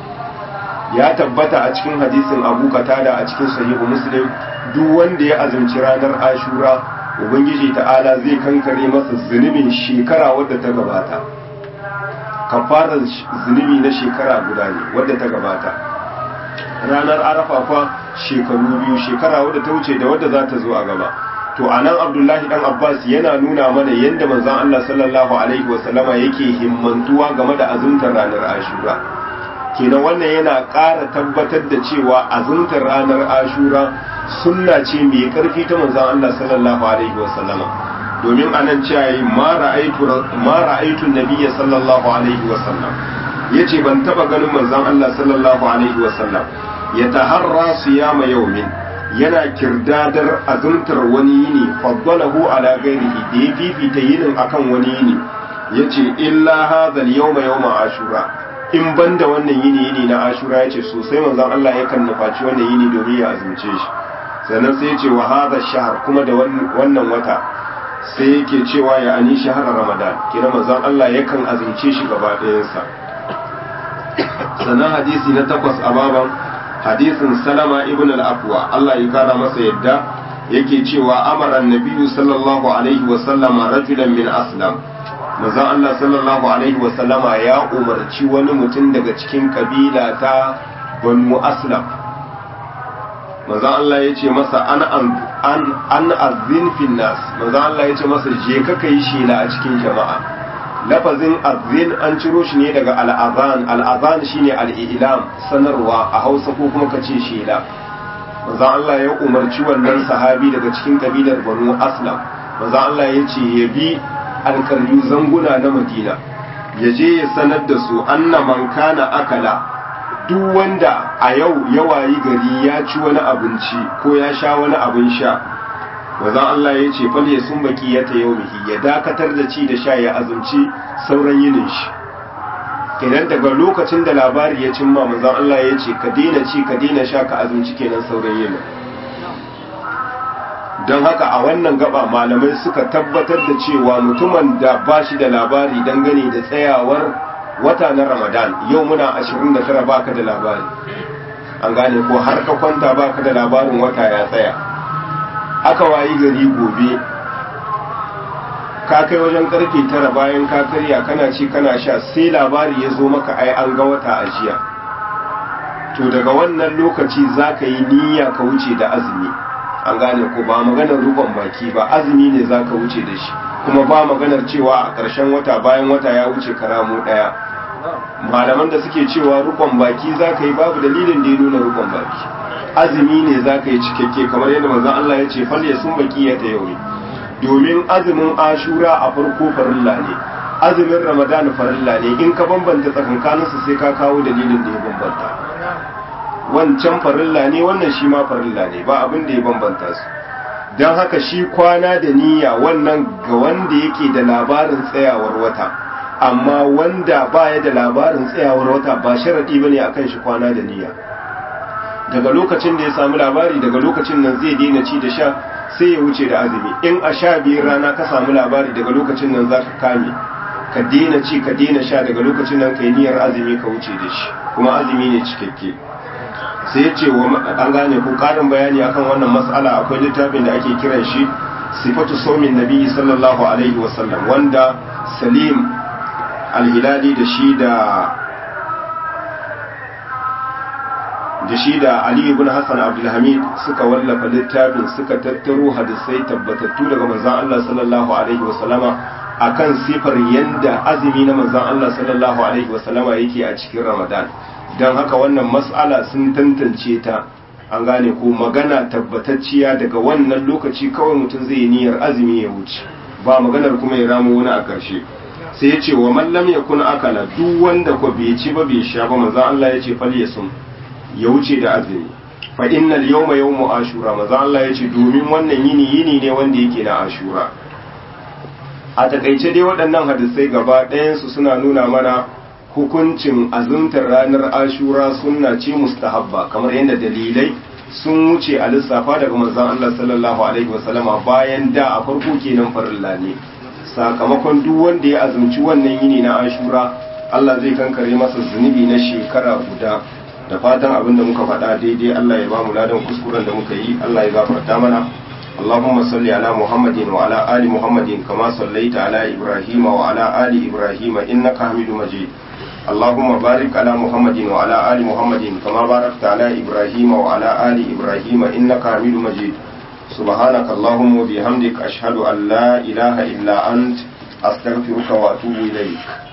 ya tabbata a cikin hadisin Abu Qatada a cikin sahihu Muslim duk wanda ya azumci ranar Ashura ubangiji ta'ala zai kankare masa zunubin shekara wadda ta gabata kafarar zunubi na shekara guda ne wadda ta gabata ranar arafa kwa shekaru biyu shekara wadda ta wuce da wadda za ta zo a gaba to a nan abdullahi dan abbas yana nuna mana yadda manzon allah sallallahu alaihi wasallama yake himmantuwa game da azumtar ranar ashura kenan wannan yana ƙara tabbatar da cewa azumtar ranar ashura sunna ce mai ƙarfi ta manzon allah sallallahu alaihi wasallama domin anan cewa yi ma ra'aitu nabiyya sallallahu alaihi wasallam ya ce ban taba ganin manzon Allah sallallahu alaihi wasallam ya taharra siyama yaumin yana kirdadar azumtar wani yini faddalahu ala ghairihi da ya fifita yinin akan wani yini yace illa hadha al-yawma yawma ashura in banda wannan yini yini na ashura yace sosai manzon Allah yakan nufaci wannan yini domin ya azumce shi sannan sai yace wa hadha shahr kuma da wannan wata sai yake cewa ya ani shahara ramadan kira manzon Allah yakan azumce shi gaba ɗayansa sannan hadisi na takwas a baban hadisin salama ibn al-afwa Allah ya kara masa yadda yake cewa amara nabiyyu sallallahu alaihi wa sallama rajulan min aslam manzon Allah sallallahu alaihi wa sallama ya umarci wani mutum daga cikin kabila ta banu aslam manzon Allah ya ce masa an an an azin fil nas manzon Allah ya ce masa je ka kai shela a cikin jama'a lafazin azin an ciro shi ne daga al'azan al'azan shine al'ilam sanarwa a Hausa ko kuma kace shela manzon Allah ya umarci wannan sahabi daga cikin kabilar Banu Aslam manzon Allah ya ce ya bi alkaryu zanguna na Madina ya je ya sanar da su anna man kana akala duk wanda a yau ya wayi gari ya ci wani abinci ko ya sha wani abin sha wazan Allah ya ce fal ya sun baki ya ta yau ya dakatar da ci da sha ya azumci sauran yinin shi kenan daga lokacin da labari ya cimma manzon Allah ya ce ka daina ci ka daina sha ka azumci kenan sauran yinin don haka a wannan gaba malamai suka tabbatar da cewa mutumin da ba shi da labari dangane da tsayawar wata na ramadan yau muna 29 baka da labari an gane ko har ka kwanta baka da labarin wata ya tsaya aka wayi gari gobe ka kai wajen karfe tara bayan ka karya kana ci kana sha sai labari ya zo maka ai an ga wata a jiya to daga wannan lokaci za ka yi niyya ka wuce da azumi an gane ko ba maganar rukon baki ba azumi ne za ka wuce da shi kuma ba maganar cewa a ƙarshen wata bayan wata ya wuce karamu ɗaya malaman da suke cewa rukon baki za ka yi babu dalilin da ya nuna rukon baki azumi ne za ka yi cikakke kamar yadda manzon Allah ya ce fal sun baki ya ta yau domin azumin ashura a farko farilla ne azumin ramadan farilla ne in ka bambanta tsakankaninsu sai ka kawo dalilin da ya bambanta wancan farilla ne wannan shi ma farilla ne ba abin da ya bambanta su don haka shi kwana da niyya wannan ga wanda yake da labarin tsayawar wata amma wanda baya da labarin tsayawar wata ba sharaɗi ba ne a kan shi kwana da niyya daga lokacin da ya samu labari daga lokacin nan zai daina ci da sha sai ya wuce da azumi in a sha biyar rana ka samu labari daga lokacin nan za ka kame ka daina ci ka daina sha daga lokacin nan kai niyyar azumi ka wuce da shi kuma azumi ne cikakke sai ya ce wa an gane ko karin bayani akan wannan mas'ala akwai littafin da ake kiran shi sifatu saumin nabi sallallahu alaihi wasallam wanda salim alhilali da shi da da shi da Ali ibn Hassan Abdulhamid suka wallafa littafin suka tattaro hadisai tabbatattu daga manzon Allah sallallahu alaihi wasallama akan sifar yanda azumi na manzon Allah sallallahu alaihi wasallama yake a cikin Ramadan dan haka wannan mas'ala sun tantance ta an gane ko magana tabbatacciya daga wannan lokaci kawai mutum zai yi niyyar azumi ya wuce ba maganar kuma ya ramu wani a ƙarshe sai ya ce wa mallam ya kun akala duk wanda ko bai ci ba bai sha ba manzon Allah ya ce fal yasum ya wuce da azumi fa innal yawma yawmu ashura manzon Allah ya ce domin wannan yini yini ne wanda yake na ashura a takaice dai waɗannan hadisai gaba ɗayan su suna nuna mana hukuncin azumtar ranar ashura sunna ce mustahabba kamar yadda dalilai sun wuce a lissafa daga manzon Allah sallallahu alaihi wasallama bayan da a farko kenan farilla ne sakamakon duk wanda ya azumci wannan yini na ashura Allah zai kankare masa zunubi na shekara guda da fatan abin da muka faɗa daidai Allah ya ba mu ladan kuskuren da muka yi Allah ya gafarta mana اللهم صل على محمد وعلى آل محمد كما صليت على إبراهيم وعلى آل إبراهيم إنك حميد مجيد اللهم بارك على محمد وعلى آل محمد كما باركت على إبراهيم وعلى آل إبراهيم إنك حميد مجيد سبحانك اللهم وبحمدك أشهد أن لا إله إلا أنت أستغفرك وأتوب إليك